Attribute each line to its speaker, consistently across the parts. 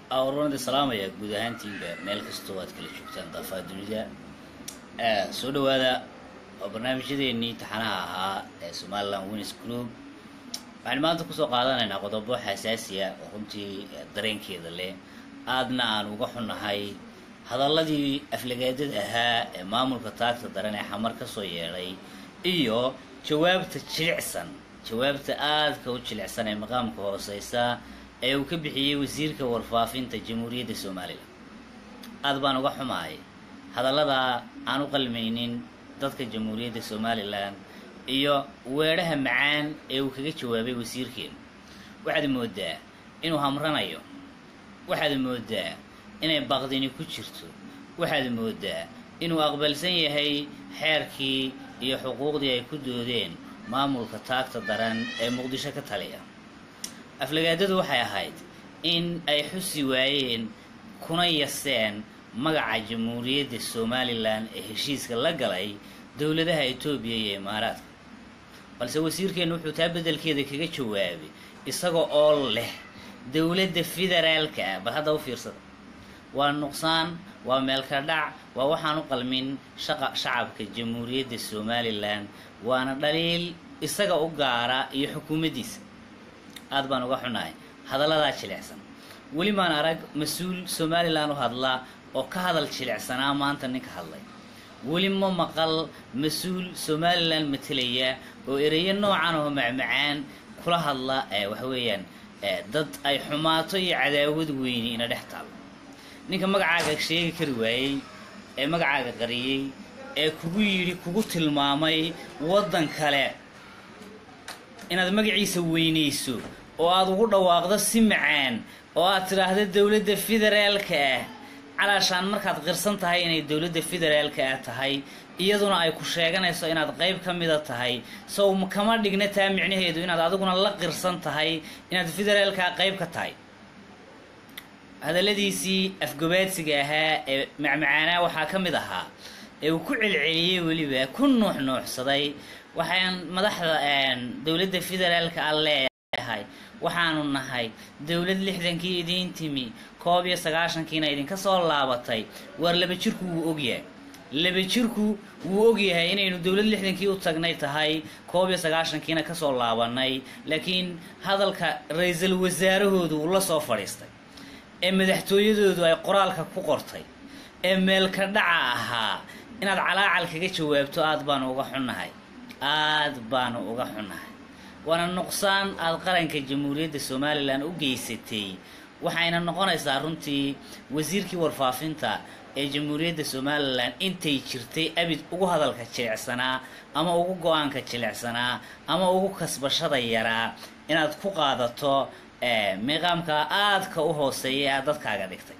Speaker 1: awrunada salaamaya guud ahaantiinba meel kastoo aad kala joogtaan daafaha dunida soo dhawaada oo barnaamijyadeenii taxanaha ahaa ee somaliland winners group waxaan maanta kusoo qaadanaynaa qodobo xasaasiya oo runtii dareenkeeda leh aadna aan uga xunnahay hadaladii aflagaadada ahaa ee maamulka taagta daran ee xamar kasoo yeedhay iyo jawaabta jilicsan jawaabta aadka u jilicsan ee maqaamka hooseysa ee uu ka bixiyey wasiirka warfaafinta jamhuuriyadda somalilan aad baan uga xumahay hadalladaa aan u qalmaynin dadka jamhuuriyadda somalilan iyo weedhaha macaan ee uu kaga jawaabay wasiirkeenu waxaad moodaa inuu hamranayo waxaad moodaa inay baqdini ku jirto waxaad moodaa inuu aqbalsan yahay xeerkii iyo xuquuqdii ay ku doodeen maamulka taagta daran ee muqdisho ka taliya aflagaadadu waxay ahayd in ay xusi waayeen kuna yaseen magaca jamhuuriyadda somalilan ee heshiiska la galay dowladaha etoobiya iyo imaaraadka balse wasiirkeennu wuxuu taa beddelkeeda kaga jawaabay isaga oo leh dowladda federaalka ah bal hadda u fiirsada waa nuqsaan waa meelka dhac waa waxaan u qalmin shaqa shacabka jamhuuriyadda somalilan waana dhaliil isaga u gaara iyo xukuumaddiisa aad baan uga xunahay hadalladaa jilicsan weli maan arag mas-uul somalilan u hadla oo ka hadal jilicsanaa maanta ninka hadlay weli ma maqal mas-uul somalilan matelaya oo ereyo noocan oo macmacaan kula hadla waxa weeyaan dad ay xumaato iyo cadaawad weyni ina dhex taalo ninka magacaaga sheegi kari waayey ee magacaaga qariyey ee kugu yidhi kugu tilmaamay waddan kale inaad magaciisa weynayso oo aada ugu dhawaaqdo si macaan oo aad tidhaahdo dowladda federaalka ah calaashaan markaad qirsan tahay inay dowladda federaalka ah tahay iyaduna ay ku sheeganayso inaad qayb ka mida tahay sow kama dhigna taa micnaheedu inaad adiguna la qirsan tahay inaad federaalkaa qayb ka tahay hadalladiisii afgobaadsiga ahaa ee macmacaanaa waxaa ka mid ahaa ee uu ku celceliyey weliba ku nuux nuuxsaday waxaan madaxda dowladda federaalka a leeyahay waxaanu nahay dowlad lixdankii idiin timi koob iyo sagaashankiina idinka soo laabatay waar laba jirku wuu ogyahay laba jirku wuu ogyahay inaynu dowlad lixdankii u tagnay tahay koob iyo sagaashankiina kasoo laabanay laakiin hadalka ra-iisul wasaarahoodu uu la soo fadhiistay ee madaxtooyadoodu ay qoraalka ku qortay ee meelka dhaca ahaa inaad calaacal kaga jawaabto aad baanu uga xunnahay aad baanu uga xunnahay waana nuqsaan aada qaranka jamhuuriyadda somalilan u geysatay waxayna noqonaysaa runtii wasiirkii warfaafinta ee jamhuuriyadda somalilan intay jirtay abid ugu hadalka jilicsanaa ama ugu go-aanka jilicsanaa ama ugu kasbashada yaraa inaad ku qaadato miiqaamka aadka u hooseeya aad dadkaaga dhigtay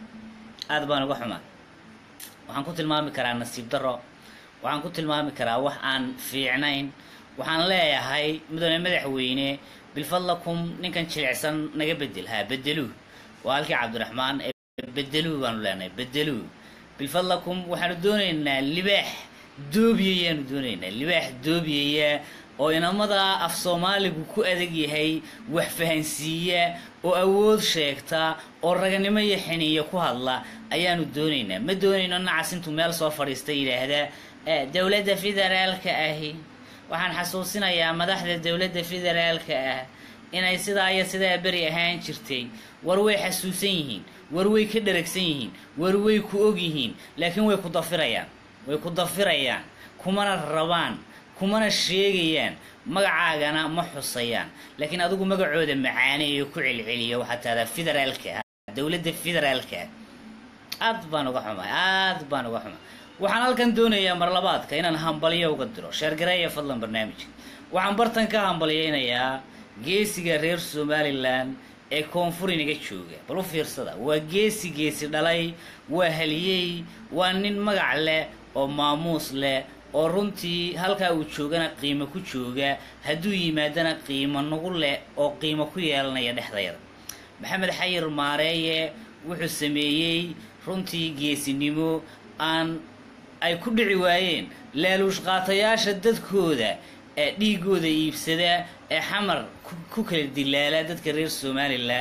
Speaker 1: aad baan uga xumaa waxaan ku tilmaami karaa nasiib darro waxaan ku tilmaami karaa wax aan fiicnayn waxaan leeyahay mudane madaxweyne bilfadlakum ninkan jilicsan naga bedel ha bedeluu waa halkii cabdiraxmaan ee bedeluu baanu leenahay bedeluu bilfadlakum waxaanu doonaynaa libaax doobiyayaanu doonaynaa libaax doobiyaya oo inamada af soomaaligu ku adag yahay wax fahansiiya oo awood sheegta oo raganimo iyo xiniyo ku hadla ayaanu doonaynaa ma doonayno nacas intuu meel soo fadhiista yidhaahda dowladda federaalka ahi waxaan xasuusinayaa madaxda dowladda federaalka ah inay sidaa iyo sidaa beri ahaan jirtay war way xasuusan yihiin war way ka dharagsan yihiin war way ku og yihiin laakiin way ku dafirayaan way ku dafirayaan kumana rabaan kumana sheegayaan magacaagana ma xusayaan laakiin adigu magacooda macaaneeyo ku celceliyo waxaa tahdaa federaalka ah dowladda federaalka ah aad baan uga xumahay aad baan uga xumahay waxaan halkan doonayaa marlabaadka inaan hambalyo uga diro sheergareeya fadlan barnaamijka waxaan bartan ka hambalyaynayaa geesiga reer somalilan ee koonfur inaga jooga bal u fiirsada waa geesi geesi dhalay waa haliyey waa nin magac leh oo maamuus leh oo runtii halkaa uu joogana qiimo ku jooga hadduu yimaadana qiimo nagu leh oo qiimo ku yeelanaya dhexdayada maxamed xayir maareeye wuxuu sameeyey runtii geesinimo aan ay ku dhici waayeen laaluush qaatayaasha dadkooda ee dhiigooda iibsada ee xamar ku kala dilaala dadka reer somalilan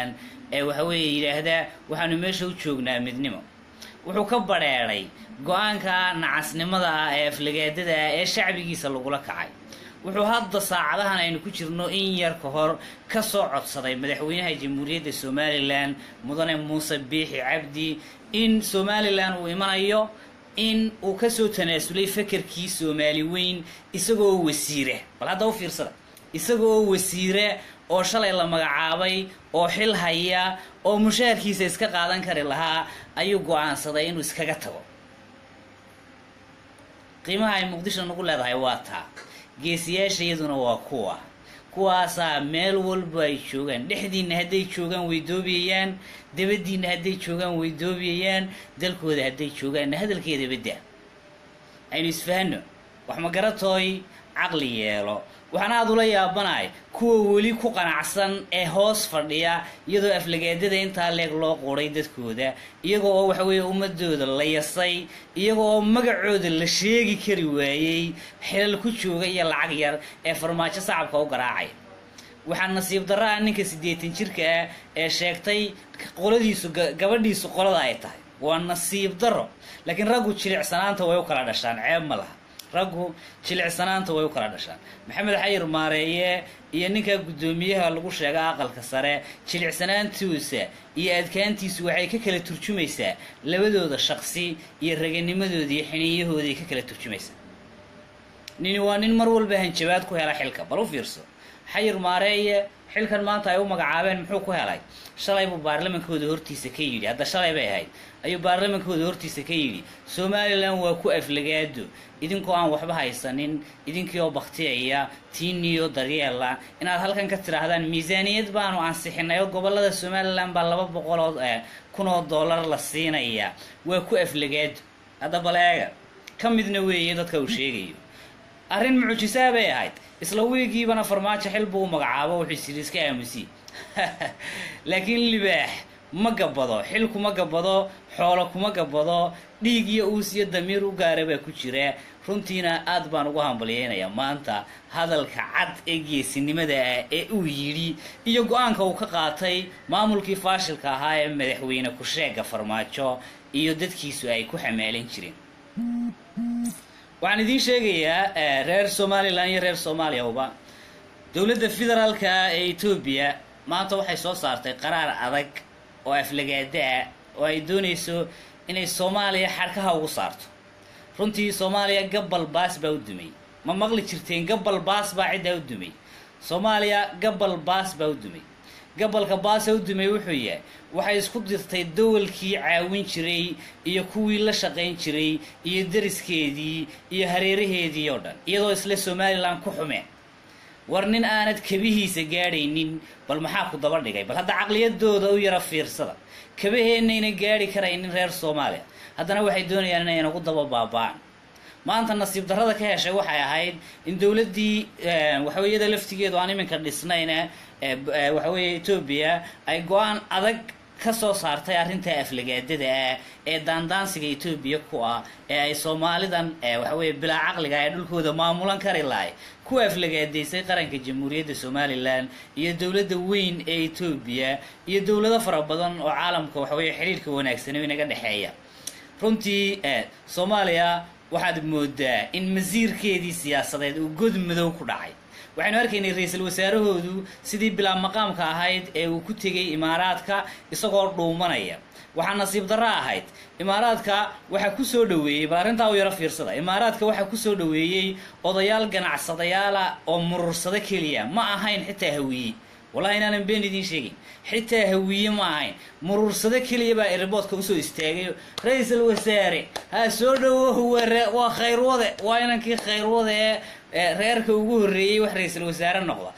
Speaker 1: ee waxaweeye yidhaahdaa waxaanu meesha u joognaa midnimo wuxuu ka badheedhay go-aanka nacasnimada ah ee aflagaadada ah ee shacbigiisa lagula kacay wuxuu hadda saacadahan aynu ku jirno in yar ka hor ka soo codsaday madaxweynaha jamhuuriyadda somalilan mudane muuse biixi cabdi in somalilan uu imanayo in uu kasoo tanaasulay fakarkii soomaali weyn isagoo wasiire bal hadda u fiirsada isagaoo wasiire oo shalay la magacaabay oo xil haya oo mushaharkiisa iska qaadan kari lahaa ayuu go-aansaday inuu iskaga tago qiimaha ay muqdisho nagu leedahay waa taa geesiyaasha iyaduna waa kuwa kuwaasaa meel walba ay joogaan dhexdiinna hadday joogaan way doobiyayaan dabadiinna hadday joogaan way doobiyayaan dalkooda hadday joogaanna hadalkeeda badda aynu isfahano wax magaratooy caqli yeelo waxaan aada ula yaabanahay kuwa weli ku qanacsan ee hoos fadhiya iyadoo aflagaadada intaa leeg loo quuray dadkooda iyaga oo waxaweeye ummadooda la yasay iyaga oo magacooda la sheegi kari waayey xilal ku jooga iyo lacag yar ee farmaajo sacabka u garaacay waxaa nasiib darra ah ninka siddeetan jirka ah ee sheegtay qoladiisu gabadhiisu qolada ay tahay waa nasiib darro laakiin raggu jilicsanaanta way u kala dhashaan ceeb ma laha raggu jilicsanaanta way u kala dhashaan maxamed xayir maareeye iyo ninka guddoomiyaha lagu sheega aqalka sare jilicsanaantiisa iyo adkaantiisu waxay ka kala turjumaysaa labadooda shaqsi iyo raganimadooda iyo xiniiyahooday ka kala turjumaysaa nini waa nin mar walba hanjabaad ku hela xilka bal u fiirso xayir maareeye xilkan maanta ay u magacaabeen muxuu ku helay shalay buu baarlamankooda hortiisa ka yidhi hadda shalay bay ahayd ayuu baarlamankooda hortiisa ka yidhi somalilan waa ku aflagaado idinkoo aan waxba haysanin idinkii oo baktiyaya tiiniyo daryeela inaad halkan ka tidhaahdaan miisaaniyad baanu ansixinay oo gobolada somalilan baa laba boqoloo kun oo dollar la siinaya waa ku aflagaado hadda baleega ka midna weeye dadka uu sheegayo arrin mucjisaa bay ahayd isla wiigiibana farmaajo xil buu u magacaabo wuxuu isiri iska aamusi laakiin libaax ma gabado xil kuma gabado xoolo kuma gabado dhiig iyo uus iyo damiir u gaara baa ku jira runtiina aad baan ugu hambalyeynayaa maanta hadalka cad ee geesinimada ah ee uu yidhi iyo go-aanka uu ka qaatay maamulkii faashilka ahaa ee madaxweyne ku-sheega farmaajo iyo dadkiisu ay ku xamaalan jireen waxaan idiin sheegayaa reer somalilan iyo reer soomaaliyaba dowladda federaalka ee etoobiya maanta waxay soo saartay qaraar adag oo aflagaada ah oo ay doonayso inay soomaaliya xarkaha ugu saarto runtii soomaaliya gabal baas baa u dumay ma maqli jirteen gabal baas baa ciddaa u dumay soomaaliya gabal baas baa u dumay gabalka baasa u dumay wuxuu yahay waxay isku dirtay dawalkii caawin jiray iyo kuwii la shaqayn jiray iyo dariskeedii iyo hareeraheedii oo dhan iyadoo isla somalilan ku xumeen war nin aanad kabihiisa gaadhaynin bal maxaa ku daba dhigay bal hadda caqliyadooda u yara fiirsada kabaheennayna gaadhi karaynin reer soomaaliya haddana waxay doonayaan inay nagu daba baaba-aan maanta nasiib darrada ka heshay waxay ahayd in dowladdii waxaweyada laftigeedu aan iminka dhisnayna waxaweeye etoobiya ay go-aan adag ka soo saartay arrinta aflagaadada ah ee daandaansiga etoobiya ku ah ee ay soomaalidan waxaweye bilaa caqliga ee dhulkooda maamulan kari lahay ku aflagaadaysay qaranka jamhuuriyadda somalilan iyo dowladda weyn ee etoobiya iyo dowlado fara badan oo caalamka waxaweye xidhiirka wanaagsan oo inaga dhexeeya runtii soomaaliya waxaad moodaa in masiirkeedii siyaasadeed uu god madow ku dhacay waxaynu arkaynay ra-iisul wasaarahoodu sidii bilaa maqaamka ahayd ee uu ku tegay imaaraadka isagoo dhuumanaya waxaa nasiib darro ahayd imaaraadka waxaa kusoo dhaweeyey bal arrintaa u yaro fiirsada imaaraadka waxaa kusoo dhaweeyey odayaal ganacsadayaala oo murursado keliya ma ahayn xitaa hawiye wallahi inaanan been idiin sheegin xitaa hawiye ma ahayn muruursado keliya baa erboodka usoo istaagay ra-iisul wasaare ha soo dhawo waa khayrwade waa inankii khayrwade ee reerka ugu horreeyey wax ra-iisul wasaare noqda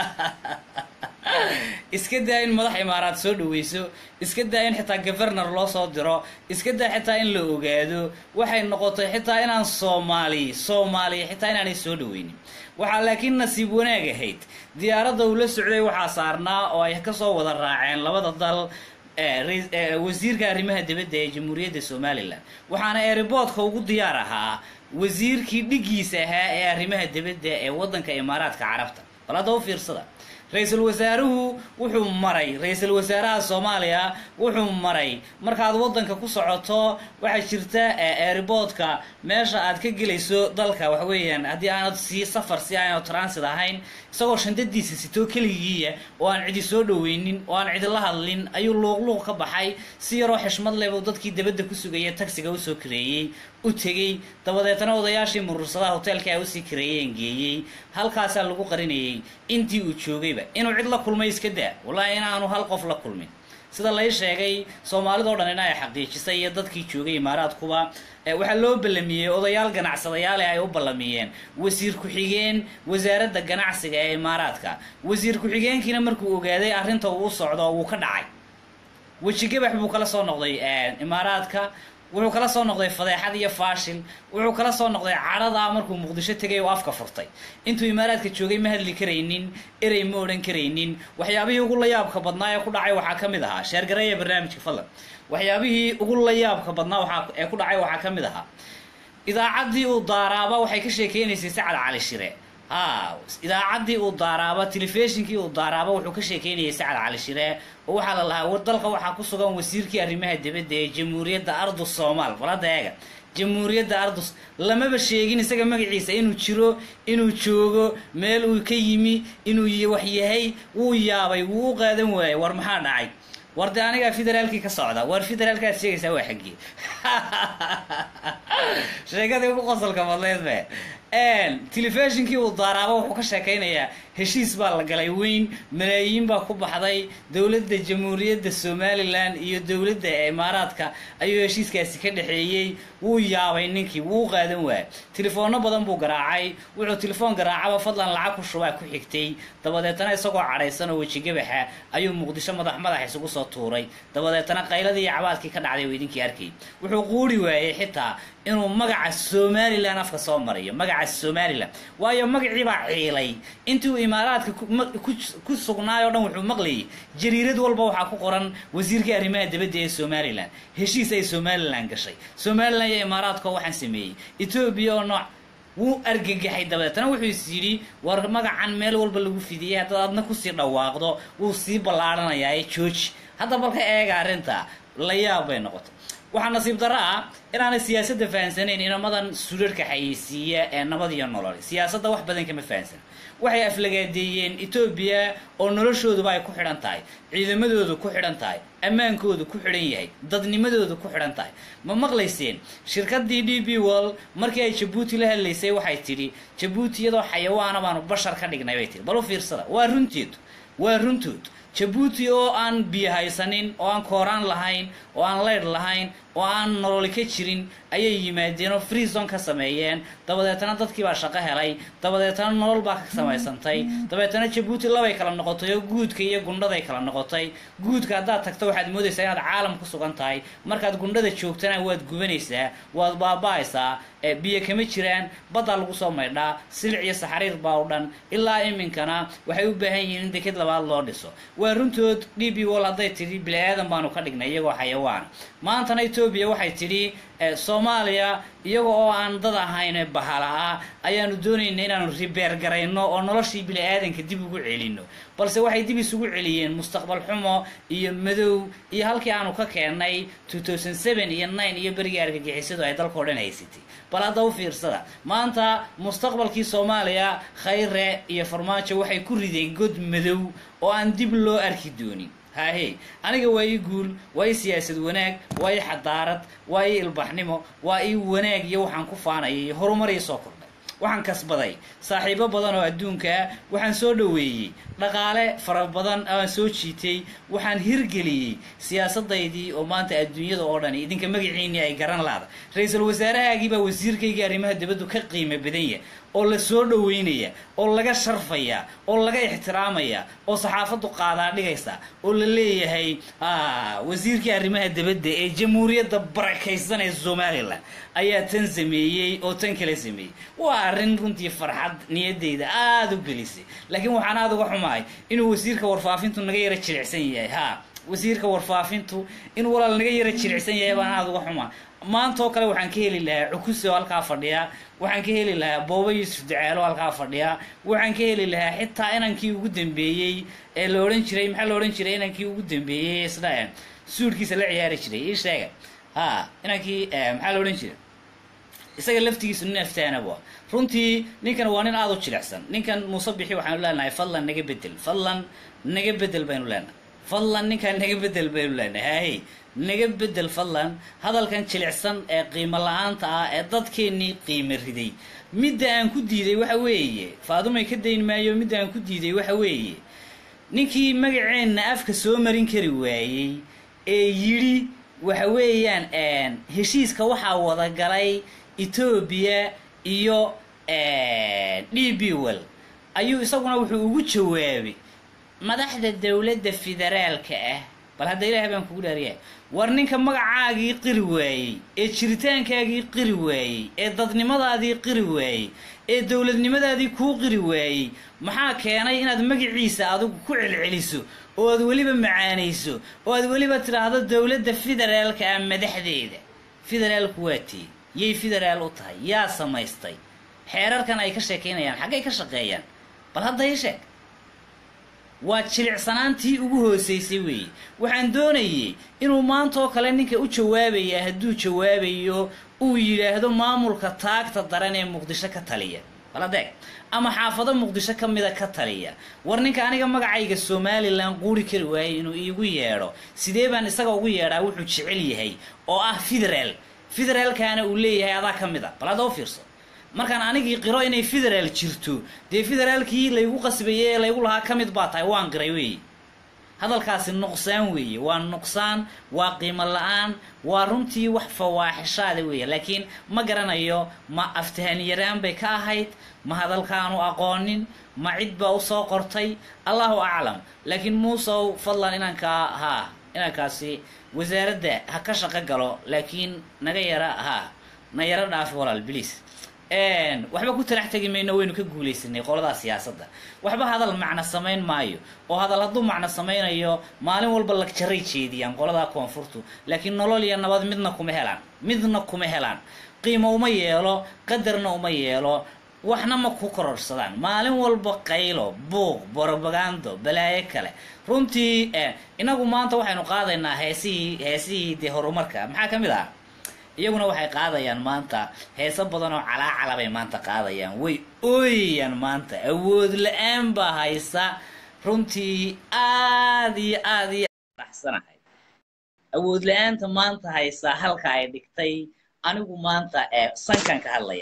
Speaker 1: iska daa in madax imaaraad soo dhaweyso iska daa in xitaa governor loo soo diro iska daa xitaa in la ogaado waxay noqotay xitaa inaan soomaali soomaaliya xitaa inaanay soo dhaweynin waxaa laakiin nasiib wanaag ahayd diyaaradda uu la socday waxaa saarnaa oo ay kasoo wada raaceen labada dal wasiirka arrimaha dibadda ee jamhuuriyadda somalilan waxaana eeriboodka ugu diyaar ahaa wasiirkii dhigiisa ahaa ee arrimaha dibadda ee waddanka imaaraadka carabta bal hadda u fiirsada ra-iisul wasaaruhu wuxuu maray ra-iisul wasaaraha soomaaliya wuxuu maray markaad waddanka ku socoto waxaa jirta airboodka meesha aad ka gelayso dalka waxa weeyaan haddii aanad sii safar si aanad transit ahayn isagoo shandadiisa sitoo keligiiya oo aan cidi soo dhoweynin oo aan cidi la hadlin ayuu luuqluuq ka baxay si yaroo xishmad leh buu dadkii dabadda ku sugaya tagsiga usoo kareeyey u tegey dabadeetna odayaashii murursadaha hoteelka ay usii kareeyeen geeyey halkaasaa lagu qarinayay intii uu joogayba inuu cid la kulmay iska daa wallaahi inaanu hal qof la kulmin sida lay sheegay soomaalidao dhan in ay xaqiijisay iyo dadkii joogay imaaraadkuba waxaa loo ballamiyey odayaal ganacsadayaale ay u ballamiyeen wasiir ku-xigeen wasaaradda ganacsiga ee imaaraadka wasiir ku-xigeenkiina markuu ogaaday arrinta uu u socdo wuu ka dhacay wejigabax buu kala soo noqday imaaraadka wuxuu kala soo noqday fadeexad iyo faashil wuxuu kala soo noqday cadhada markuu muqdisho tegay oo afka furtay intuu imaaraadka joogay ma hadli karaynin erey ma odhan karaynin waxyaabihii ugu layaabka badnaa ee ku dhacay waxaa ka mid ahaa sheergareeya barnaamijka fadlan waxyaabihii ugu layaabka badnaa waaa ee ku dhacay waxaa ka mid ahaa idaacaddii uu daaraaba waxay ka sheekeynaysay sacad cali shire ha idaacaddii uu daaraaba telefishinkii uu daaraaba wuxuu ka sheekeynayay sacad cali shire oo waxaa la lahaa war dalka waxaa ku sugan wasiirkii arrimaha dibadda ee jamhuuriyadda ardus soomaal balada eega jamhuuriyadda ardus lamaba sheegin isaga magaciisa inuu jiro inuu joogo meel uu ka yimi inuu wax yahay wuu yaabay wuu u qaadan waayey war maxaa dhacay war dee anigaa federaalkii ka socda war federaalkaad sheegaysaa waa xaggii sheekadii ugu qosolka badleed be telefishinkii uu daaraaba wuxuu ka sheekaynayaa heshiis baa la galay weyn malaayiin baa ku baxday dowladda jamhuuriyadda somalilan iyo dowladda imaaraadka ayuu heshiiskaasi ka dhexeeyey wuu yaabay ninkii wuu qaadan waayay telefoonno badan buu garaacay wuxuu telefoon garaacaba fadlan lacag ku shubaa ku xigtay dabadeetana isagoo cadhaysan oo wejigabaxa ayuu muqdisho madax madax isugu soo tuuray dabadeetana qayladii iyo cabaadkii ka dhacday oo idinkii arkay wuxuu quuri waayey xitaa inuu magaca somalilan afka soo mariyo magaca somalilan waayo magacii baa ciilay intii uu imaaraadka ku sugnaay o dhan wuxuu maqlayay jariirad walba waxaa ku qoran wasiirka arrimaha dibadda ee somalilan heshiis ay somalilan gashay somalilan iyo imaaraadko waxaan sameeyey etoobiya oo nooc wuu argagaxay dabadeetana wuxuu is yidhi war magacan meel walba lagu fidiyay haddaad adna kusii dhawaaqdo wuu sii ballaarhanayaa ee jooji hadda balka eega arrinta la yaab bay noqotay waxaa nasiib darro ah inaanay siyaasadda fahansanayn inamadan sudharhka xayeysiiya ee nabad iyo nolol siyaasadda wax badan kama fahansan waxay aflagaadeeyeen etoobiya oo noloshooduba ay ku xidhan tahay ciidamadoodu ku xidhan tahay ammaankoodu ku xidhan yahay dadnimadoodu ku xidhan tahay ma maqlayseen shirkadii d b wall markii ay jabuuti la hadlaysay waxay tidhi jabuuti iyadoo xayawaana baanu bashar ka dhignay bay tihi bal u fiirsada waa runteed waa runtood jabuuti oo aan biyo haysanin oo aan kooraan lahayn oo aan leydh lahayn oo aan nololi ka jirin ayay yimaadeen oo freezon ka sameeyeen dabadeetana dadkii baa shaqo helay dabadeetana nolol baa ka samaysantay dabeetana jabuuti labay kala noqotay oo guudka iyo gundhaday kala noqotay guudka haddaad tagto waxaad moodaysaa inaad caalam ku sugan tahay markaad gundhada joogtana waad gubanaysaa waad baaba-aysaa biyo kama jiraan baddaa lagu soo maydhaa silic iyo saxariir baa u dhan ilaa iminkana waxay u baahan yihiin in deked labaad loo dhiso waa runtood d b wall hadday tidhi bili-aadan baanu ka dhignay iyagoo xayawaana maantana etoobiya waxay tidhi soomaaliya iyaga oo aan dad ahayn bahala ah ayaanu doonayna inaanu ribeer garayno oo noloshii bili-aadanka dib ugu celino balse waxay dib isugu celiyeen mustaqbal xumo iyo madow iyo halkii aanu ka keennay two thousand seven iyo nine iyo berigii argagixisadu ay dalkao dhan haysatay bal hadda u fiirsada maanta mustaqbalkii soomaaliya khayre iyo farmaajo waxay ku rideen god madow oo aan dib loo arki doonin hahe aniga waa ii guul waa ii siyaasad wanaag waa ii xadaarad waa ii ilbaxnimo waa ii wanaag iyo waxaan ku faanayay iyo horumar ii soo kordhay waxaan kasbaday saaxiibo badan oo adduunkaa waxaan soo dhoweeyey dhaqaale fara badan aan soo jiitay waxaan hirgeliyey siyaasadaydii oo maanta adduunyada oo dhani idinka magaciinii ay garan laada ra-iisul wasaarahaagiibaa wasiirkaygii arrimaha dibaddu ka qiimo badanya oo la soo dhoweynaya oo laga sharfaya oo laga ixtiraamaya oo saxaafaddu qaadaa dhigaysa oo la leeyahay wasiirkii arrimaha dibadda ee jamhuuriyadda barakaysan ee somalilan ayaa tan sameeyey oo tan kala sameeyey waa arrin runtii farxad niyadeyda aada u gelisay laakiin waxaan aada uga xumahay inuu wasiirka warfaafintu naga yara jilicsan yahay ha wasiirka warfaafintu in walaal naga yara jilicsan yahay baan aada uga xumaa maanta oo kale waxaan ka heli lahaa cukuse oo halkaa fadhiya waxaan ka heli lahaa booba yuusuf ducaalo halkaa fadhiya waxaan ka heli lahaa xitaa inankii ugu dambeeyey ee la odhan jiray maxaa la odhan jiray inankii ugu dambeeyey isna suudhkiisa la ciyaari jiray ii sheega ha inankii maxaa la odhan jiray isaga laftigiisu nin aftaanaba runtii ninkan waa nin aada u jilicsan ninkan muuse bixi waxaanu leenahay fadlan naga bedel fadlan naga bedel baynu leenahay fadlan ninkan naga bedel baynu leenahay hay naga bedel fadlan hadalkan jilicsan ee qiimo la-aanta ah ee dadkeennii qiimo riday midda aan ku diiday waxa weeye faadumay ka dayn maayo midda aan ku diiday waxa weeye ninkii magaceenna afka soo marin kari waayey ee yidhi waxa weeyaan heshiiska waxaa wada galay etoobiya iyo d b well ayuu isaguna wuxuu ugu jawaabay madaxda dowladda federaalka ah bal hadda ilaahay baan kugu dhaariyahay war ninka magacaagii qiri waayey ee jiritaankaagii qiri waayey ee dadnimadaadii qiri waayey ee dowladnimadaadii kuu qiri waayey maxaa keenay inaad magaciisa adigu ku celceliso oo aad weliba macaanayso oo aad weliba tidhaahdo dowladda federaalka ah madaxdeeda federaalku waa tii yay federaal u tahay yaa samaystay xeerarkan ay ka sheekaynayaan xaggay ka shaqeeyaan bal hadda ii sheeg waa jilicsanaantii ugu hoosaysay weeye waxaan doonayay inuu maanta oo kale ninka u jawaabaya hadduu jawaabayo uu yidhaahdo maamulka taagta daran ee muqdisho ka taliya bal adeeg ama xaafado muqdisho ka mida ka taliya war ninka aniga magacayga somalilan quuri kari waayey inuu iigu yeedho sidee baan isaga ugu yeedhaa wuxuu jecel yahay oo ah federaal federaalkaana uu leeyahay adaa ka mid a bal hadda u fiirso markaan anigii qiro inay federaal jirto dee federaalkii laygu qasbayey ee laygu lahaa ka mid baa tahay waan qiray weeye hadalkaasi nuqsaan weeye waa nuqsaan waa qiimo la-aan waa runtii wax fawaaxishaada weeye laakiin ma garanayo ma aftahaniyaraan bay ka ahayd ma hadalkaanu aqoonin ma cid baa usoo qortay allahu aclam laakiin muusow fadlan inankaa haa inankaasi wasaaradda ha ka shaqo galo laakiin naga yara haa na yaro dhaafi walaal bliis waxba ku talax tegi mayno waynu ka guulaysanay qoladaa siyaasadda waxba hadal macno samayn maayo oo hadal hadduu macno samaynayo maalin walba lagjaray jeediyaan qoladaa koonfurtu laakiin nolol iyo nabad midna kuma helaan midna kuma helaan qiimo uma yeelo qadarna uma yeelo waxna ma ku kororsadaan maalin walba qaylo buuq borobagando balaayo kale runtii inagu maanta waxaynu qaadaynaa heesihii heesihii dee horumarka maxaa ka mid ah iyaguna waxay qaadayaan maanta heeso badan oo calaacala bay maanta qaadayaan way ooyayaan maanta awood la-aan baa haysa runtii aad iyo aad iyo baxsanahay awood la-aanta maanta haysa halka ay dhigtay anigu maanta ee sankan ka hadlaya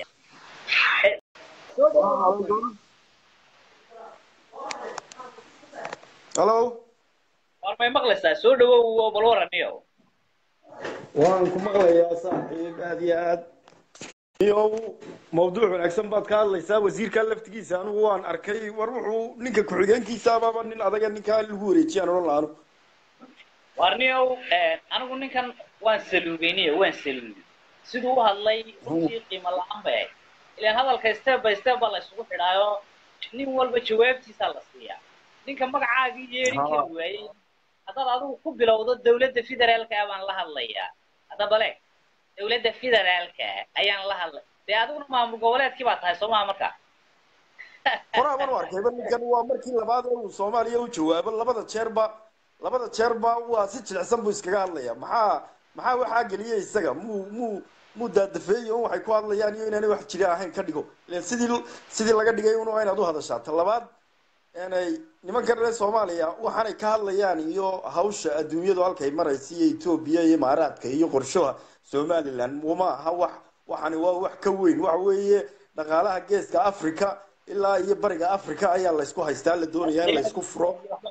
Speaker 2: hallo
Speaker 1: war may maqlaysaa soo dhawow bal waraniyo
Speaker 2: waan ku maqlayaa saaxiib aad iyo aad iyo mawduuc wanaagsan baad ka hadlaysaa wasiirka laftigiisa anigu waan arkay war wuxuu ninka ku-xigeenkiisaababa nin adaga ninkaa lagu wareejiyaan odhan laanu
Speaker 1: warniyow anigu ninkan waan saluugayniyo waan saluugay siduu u hadlay runtii qiimo la-aan bay ahayd ilaan hadalka step by step baa la isugu xidhaayo nin walba jawaabtiisaa la siiyaa ninka magacaagii yeedhin kari waayey haddaad adigu ku bilowdo dowladda federaalka ah baan la hadlayaa hadda bale dowladda federaalka ayaan la hadlay dee adiguna maamul goboleedkii baa tahay soo maha marka
Speaker 2: horaaban u arkayba ninkan waa markii labaad ee uu soomaaliya u jawaabo labada jeerba labada jeerba waa si jilicsan buu iskaga hadlaya maxaa maxaa waxaa geliyay isaga muu muu muu daadafeeyo un waxay ku hadlayaan iyo inaanay wax jiri ahayn ka dhigo ilan sidii sidii laga dhigay un waa inaad u hadashaa ta labaad inay nimankan reer soomaaliya waxaanay ka hadlayaan iyo hawsha adduunyadu halkay maraysa iyo etoobiya iyo imaaraadka iyo qorshaha somaliland uma aha wax waxani waa wax ka weyn waxa weeye dhaqaalaha geeska africa ilaa iyo bariga africa ayaa laysku haystaa la doonaya in laysku furo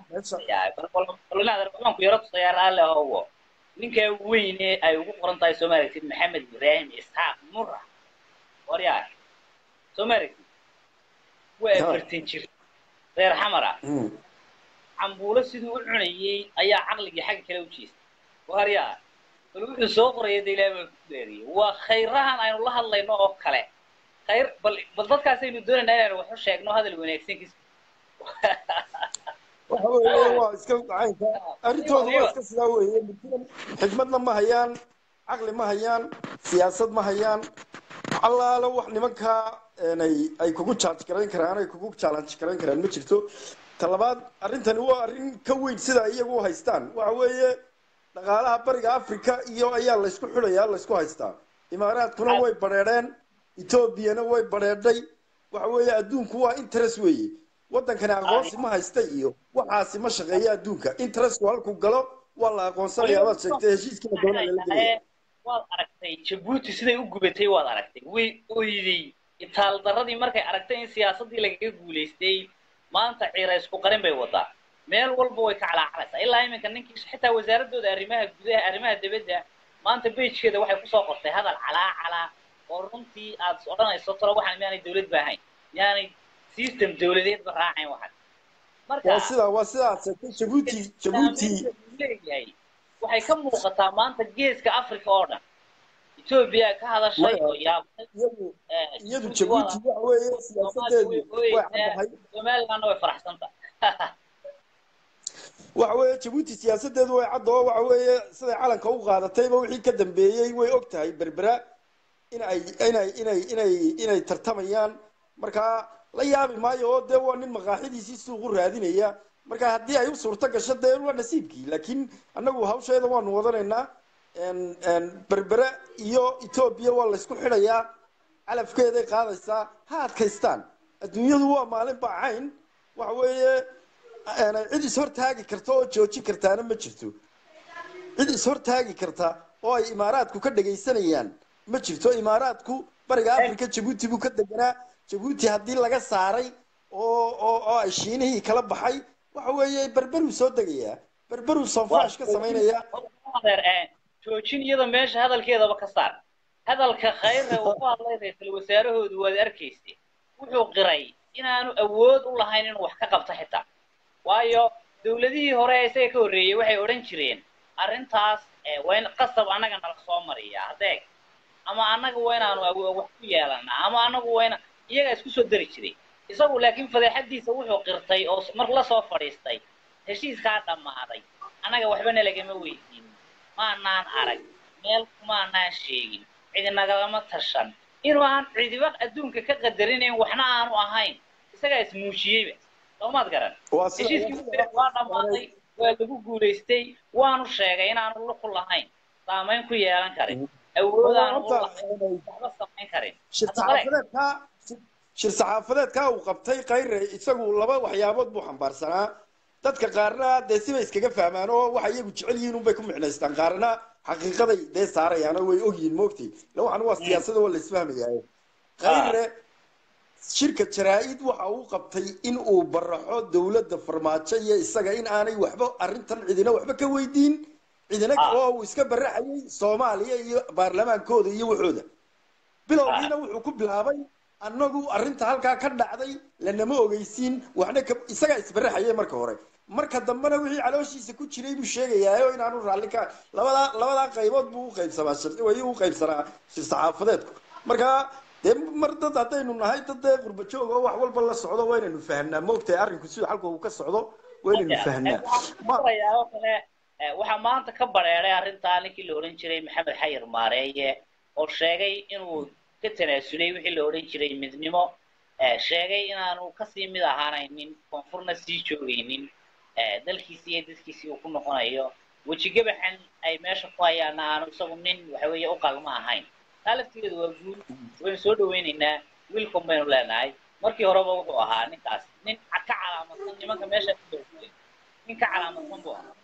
Speaker 1: ku yaro tusayaar alle ahowo ninkaa weyne ay ugu qoran tahay soo maaragtid maxamed ibraahim isxaaq mura waryaa soo maaragtid waa afartan jir reer xamara cambuulo siduu u cunayey ayaa caqligii xagga kale u jeestay waryaa bal wuxuu soo qoraya de ilaah baan ku deeriyey waa khayrahan aynu la hadlayno oo kale khayr bal bal dadkaasaynu doonaynaa inaynu wax u sheegno hadal wanaagsankiis
Speaker 2: waxa weeye waa iska caynka arrintoodu waa iska sidaa weeye xikmadna ma hayaan caqli ma hayaan siyaasad ma hayaan allaalo wax nimankaa ay ay kugu jaaj garayn karaan ay kugu challenge garayn karaan ma jirto ta labaad arrintani waa arrin ka weyn sida iyagu u haystaan waxa weeye dhaqaalaha bariga africa iyo ayaa laysku xidhayaa laysku haystaa imaaraadkuna way badheedheen etoobiyana way badheedhay waxa weeye adduunku waa interest weeye waddankani aqoonsi ma haysta iyo waxaasi ma shaqeeya adduunka interestku halkuu galo waa la aqoonsanayaa waad sheegtay heshiiskiina doona lala gelaya
Speaker 3: waad aragtay jabuuti siday u gubatay waad aragtay way oyday itaal darradii markay aragtay in siyaasaddii lagaga guulaystay maanta ciira isku qarin bay wadaa meel walba way ka calaacalaysaa ilaa iminka ninkii xitaa wasaaradooda arrimaha gudaha arrimaha dibadda maanta bejkeeda waxay kusoo qortay hadal calaacalaa oo runtii aad odhanayso talo waxaan miyaanay dawlad ba ahayn miyaanay system dawladeedba raacayn waxan marka
Speaker 2: waa sidaa waa sidaa aad sheegtay jabuuti jabuuti
Speaker 3: leeyahay waxay ka muuqataa maanta geeska africa oo dhan etoobiya ka hadashay oo yaabtay
Speaker 2: iyadu iyadu jabuuti waxa weeye siyaasadeedu way caddahay
Speaker 3: somalilandna way faraxsanta
Speaker 2: waxa weeye jabuuti siyaasadeedu way cadda oo waxa weeye siday calanka u qaadatayba wixii ka dambeeyey way og tahay berbera in ay inay inay inay inay tartamayaan markaa la yaabi maayo oo dee waa nin maqaaxidiisii suuqu raadinaya marka haddii ay u suurto gasho dee waa nasiibkii laakiin annagu hawsheeda waanu wadanaynaa berbere iyo etoobiya waa laysku xidhayaa calafkeeday qaadaysaa ha adkaystaan adduunyadu waa maalin baacayn waxa weeye cid ishortaagi karta oo joojin kartaana ma jirto cid ishortaagi karta oo ay imaaraadku ka dhagaysanayaan ma jirto imaaraadku bariga africa jabuuti buu ka deganaa jabuuti haddii laga saaray oo oo oo ay shiinihii kala baxay waxa weeye berberuu soo degayaa berberuu sonfaash ka samaynaya
Speaker 3: joojin iyada meesha hadalkeedaba ka saar hadalka khayre uu ku hadlay ra-iisul wasaarahoodu waad arkaysa wuxuu qiray inaanu awood u lahayn inuu wax ka qabto xitaa waayo dawladihii hore ee isaga ka horreeyey waxay odhan jireen arrintaas waa in qasab annaga nala soo mariyaa hadeeg ama annaga waa inaanu wax ku yeelanaa ama annagu waa ina iyagaa isku soo dari jiray isagu laakiin fadeexadiisa wuxuu qirtay oo mar la soo fadhiistay heshiiskaa dhammaaday annaga waxbana lagama weydiin maanaan arag meel kumaanaan sheegin cidi nagalama tashan inuu aan cidiba adduunka ka qadarinayn waxna aanu ahayn isagaa ismuujiyeyba soomaad garan heshiiskii waa dhammaaday waa lagu guulaystay waanu sheegay inaanu luqu lahayn saamayn ku yeelan karin awoodaanu u lahayn waxba samayn karin
Speaker 2: shir saxaafadeedkaa uu qabtay kayre isagu laba waxyaabood buu xambaarsanaa dadka qaarna dee sibay iskaga fahmaan oo waxa iyagu jecel yihiin unbay ku micnaystaan qaarna xaqiiqaday dee saarayaan oo way ogyihiin moogtay ila waxan waa siyaasada waa la isfahmayaa kayre shirka jaraa-id waxa uu qabtay in uu baraxo dowladda farmaajo iyo isaga in aanay waxba arrintan cidina waxba ka weydiin cidina oo uu iska baraxayay soomaaliya iyo baarlamaankooda iyo waxooda bilowgiina wuxuu ku bilaabay annagu arrinta halkaa ka dhacday lanama ogeysiin waxna isagaa isbaraxayay marka hore marka dambena wixii calooshiisa ku jiray buu sheegayaayo inaanu raalli ka labadaa labadaa qaybood buu uqaybsamaa way u qaybsanaa shir saxaafadeedku marka dee mar dad haddaynu nahay dad dee qurba joog oo wax walba la socdo waa inaynu fahnaa maogtahay arrinku sida xalka uu ka socdo waa inaynu fahnaa
Speaker 3: waxaa maanta ka bareeray arrintaa ninkii la odhan jiray maxamed xayir maareeye oo sheegay inuu ka tanaasulay wixii la odhan jiray midnimo sheegay inaanu kasii mid ahaanaynin koonfurna sii joogaynin dalkiisii iyo dadkiisii uu ku noqonayo wejigabaxan ay meesha ku hayaana aanu isagu nin waxa weeye u qalma ahayn taa laftigeedu waa guul waynu soo dhawaynaynaa wiilkan baynu leenahay markii horeba wuxuu ahaa ninkaas nin ka calaamadsan nimanka meesha ku nin ka calaamadsan buu ahaa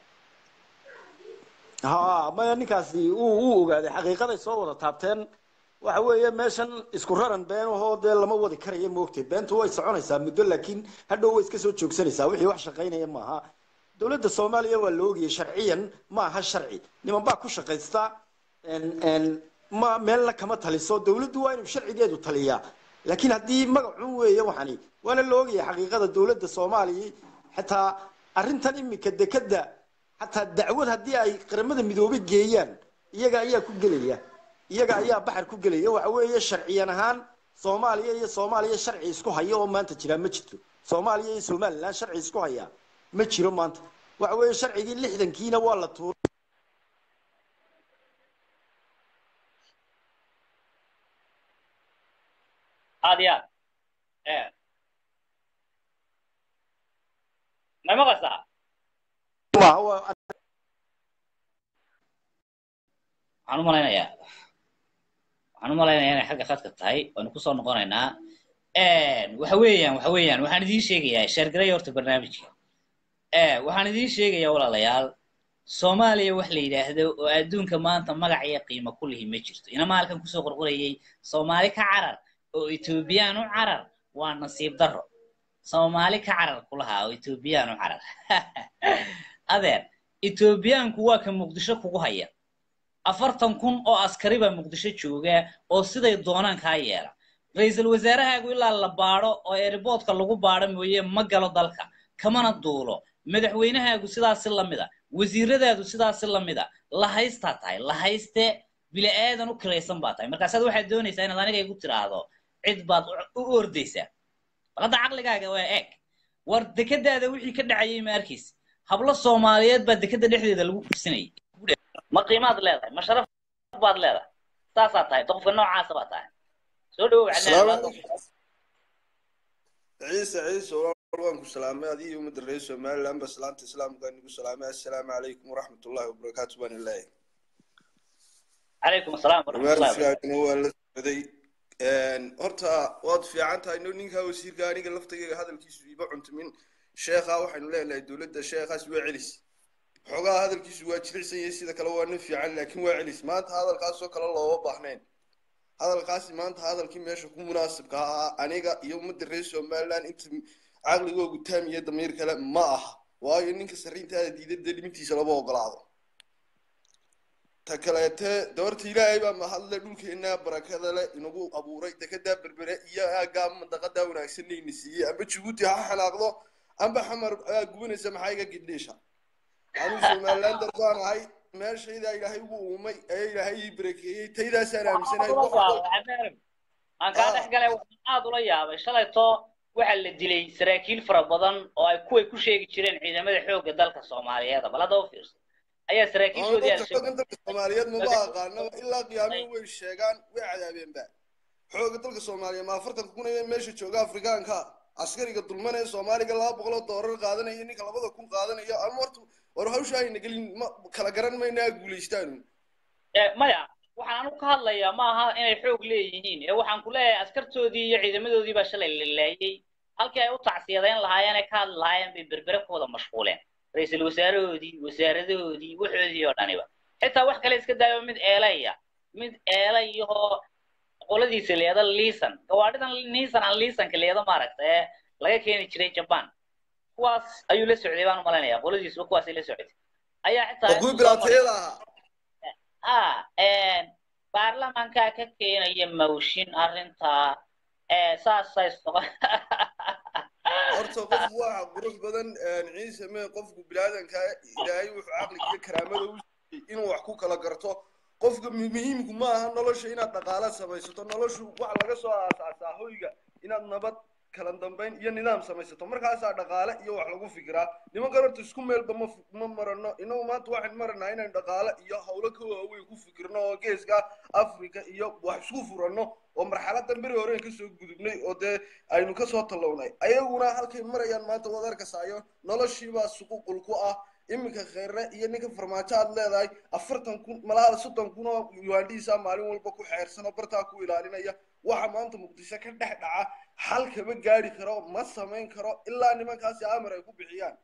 Speaker 2: ha maya ninkaasi uu uu ogaaday xaqiiqaday soo wada taabteen waxa weeye meeshan isku raran been ahoo dee lama wadi karayo moogtay beentu way soconaysaa muddo laakiin hadhow way iska soo joogsanaysaa wixii wax shaqaynaya maaha dowladda soomaaliya waa la ogayay sharciyan ma aha sharci niman baa ku shaqaysta ma meelna kama taliso dowladdu waa inuu sharcigeedu taliyaa laakiin haddii magacun weeye waxani waana la ogaya xaqiiqada dowladda soomaaliya xataa arrintan imika dekeda xataa dacwad haddii ay qaramada midoobay geeyaan iyaga ayaa ku gelaya iyaga ayaa baxar ku gelaya waxa weeye sharciyan ahaan soomaaliya iyo soomaaliya sharci isku haya oo maanta jiraa ma jirto soomaaliya iyo somaliland sharci isku haya ma jiro maanta waxa weeye sharcigii lixdankiina waa la tuuray
Speaker 3: aad iyo aad Eh. ma maqastaa
Speaker 2: maaha waa
Speaker 1: waxaan u malaynayaa waxaan u malaynayaa inay xagga khadka tahay waanu kusoo noqonaynaa waxa weeyaan waxa weeyaan waxaan idiin sheegayaa sheergaray horta barnaamijka Eh, waxaan idiin sheegayaa walaalayaal soomaaliya wax la yidhaahdo oo adduunka maanta magac iyo qiimo ku lihi ma jirto inama halkan kusoo qorqorayay soomaali ka carar oo etoobiyaan u carar waa nasiib darro soomaali ka carar kulahaa oo etoobiyaan u carar adeer etoobiyaanku waa ka muqdisho kugu haya afartan kun oo askari baa muqdisho jooga oo siday doonaan kaa yeela ra-iisul wasaarahaagu ilaa la baadho oo airboodka lagu baadho mooye ma galo dalka kamana duulo madaxweynahaagu sidaasi lamida wasiiradaadu sidaasi lamida lahaystaa tahay lahayste bili-aadan u kiraysan baa tahay markaasaad waxaad doonaysaa inaad aniga igu tiraahdo cid baad u- u ordaysaa bal hadda caqligaaga waa eeg war dekadaada wixii ka dhacayay ma arkaysa hablo soomaaliyeed baa dekada dhexdeeda lagu kursanayay ma qiimaad leedahay ma sharaf baad leedahay saasaa tahay qofka noocaasa baa tahay soo dhawow
Speaker 4: Assalaamu
Speaker 3: cadnaan
Speaker 4: calaykum. ciise ciise walaal waan ku salaamay adiga ummadda reer somaliland ba salaanta islaamka nigu salaamay assalaamu calaykum waraxmat ullahi wabarakaatu baan ilaahay
Speaker 3: calaykum asalaam waraxmatullahi wabarakatu
Speaker 4: barnaamijkaagana waa la socday horta waad fiican tahay no ninkaa wasiirka aniga laftayga hadalkiisu iba cuntumin sheekha waxaynu leenahay dowladda sheekhaas waa celis xogaa hadalkiisu waa jilicsan yahay sida kale waa nin fiican laakiin waa celis maanta hadalkaasoo kale looma baahnayn hadalkaasi maanta hadalkii meesha ku munaasibka ahaa aniga iyo ummadda reer somaliland inta caqligoogu taam iyo damiir kale ma aha waayo ninka sarriintaada diidada dhimintiisa lama ogolaado ta kaleete doorta ilaahay baa mahadle dhulkeena barakada leh inagu abuuray dekedaa berbere iyo aagaa mandaqadaa wanaagsanayna siiyey amba jabuuti ha xanaaqdo amba xamar aa gubanaysa maxaa iga gidhiisha anuu somaliland darbaan ahay meeshaydaa ilaahay ugu uumay ee ilaahay ii barakeeyey taydaasaan aaminsanahay wax walba
Speaker 3: aan kaa dhex galay waxaan aad ula yaabay shalayto waxaa la dilay saraakiil fara badan oo ay kuway ku sheegi jireen ciidamada xoogga dalka soomaaliyeed bal hadda u fiirso ayaa saraakiishoodii
Speaker 4: dadka xoogan dalka soomaaliyeed maba aqaanaba ilaa qiyaamihii way sheegaan way cadaabeenba xooga dalka soomaaliya ma afartan kun ee meesha jooga afrikaanka askariga dulmanaya soomaaliga laba boqol oo doolar qaadanaya ninka labada kun qaadanayo ama horta war hawsha ayna gelin ma kala garan maynaa guulaystaanu
Speaker 3: Eh, maya waxaan anu ka hadlayaa ma aha inay xoog leeyihiin ee waxaan ku leeyahay askartoodii iyo ciidamadoodii baa shalay la laayay halkii ay u tacsiyadayn lahaayeen ay ka hadli lahaayeen bay berbere ku wada mashquuleen ra-iisul wasaarahoodii wasaaradahoodii waxoodii oo dhaniba xitaa wax kale iska daayo mid eelaya mid eelayahoo qoladiisa leeda liisan gawaadhidan niisan aan liisanka leeda maaragta ee laga keeni jiray jaban kuwaas ayuu la socday baan u malaynayaa qoladiisuba kuwaasay la socday ayaa xitaa
Speaker 4: oo kuwii bilaatayada ahaa
Speaker 3: ah baarlamankaa ka keenaya mawshin arrintaa ee saasay soqon
Speaker 4: horta qof waxa qurux badan ciise mee qofku bilaadanka ilaahay wuxuu caqliga iyo karaamada u siiyey inuu wax ku kala garto qofka muhiimku ma aha nolosha inaad dhaqaala samaysato noloshu waxa laga soo aasaasaa hoyga inaad nabad kala dambayn iyo nidaam samaysato markaasaa dhaqaale iyo wax lagu fikiraa nimankan horta isku meelba ma ma marano inagu maanta waxaan maranaa inaan dhaqaale iyo hawlo ka waaweyn ku fikirno oo geeska africa iyo wax isku furanno oo marxaladan beri hore kasoo gudubnay oo dee aynu kasoo tallawnay ayaguna halkay marayaan maanta waad arkasaayo noloshiibaa suququl ku ah iminka kheyre iyo ninka farmaajo aad leedahay afartan kun malaha soddon kun oo yuandhiisa maalin walba ku xeersan oo bartaa ku ilaalinaya waxa maanta muqdisho ka dhex dhaca xal kama gaari karo ma samayn karo ilaa nimankaasi amar ay ku bixiyaan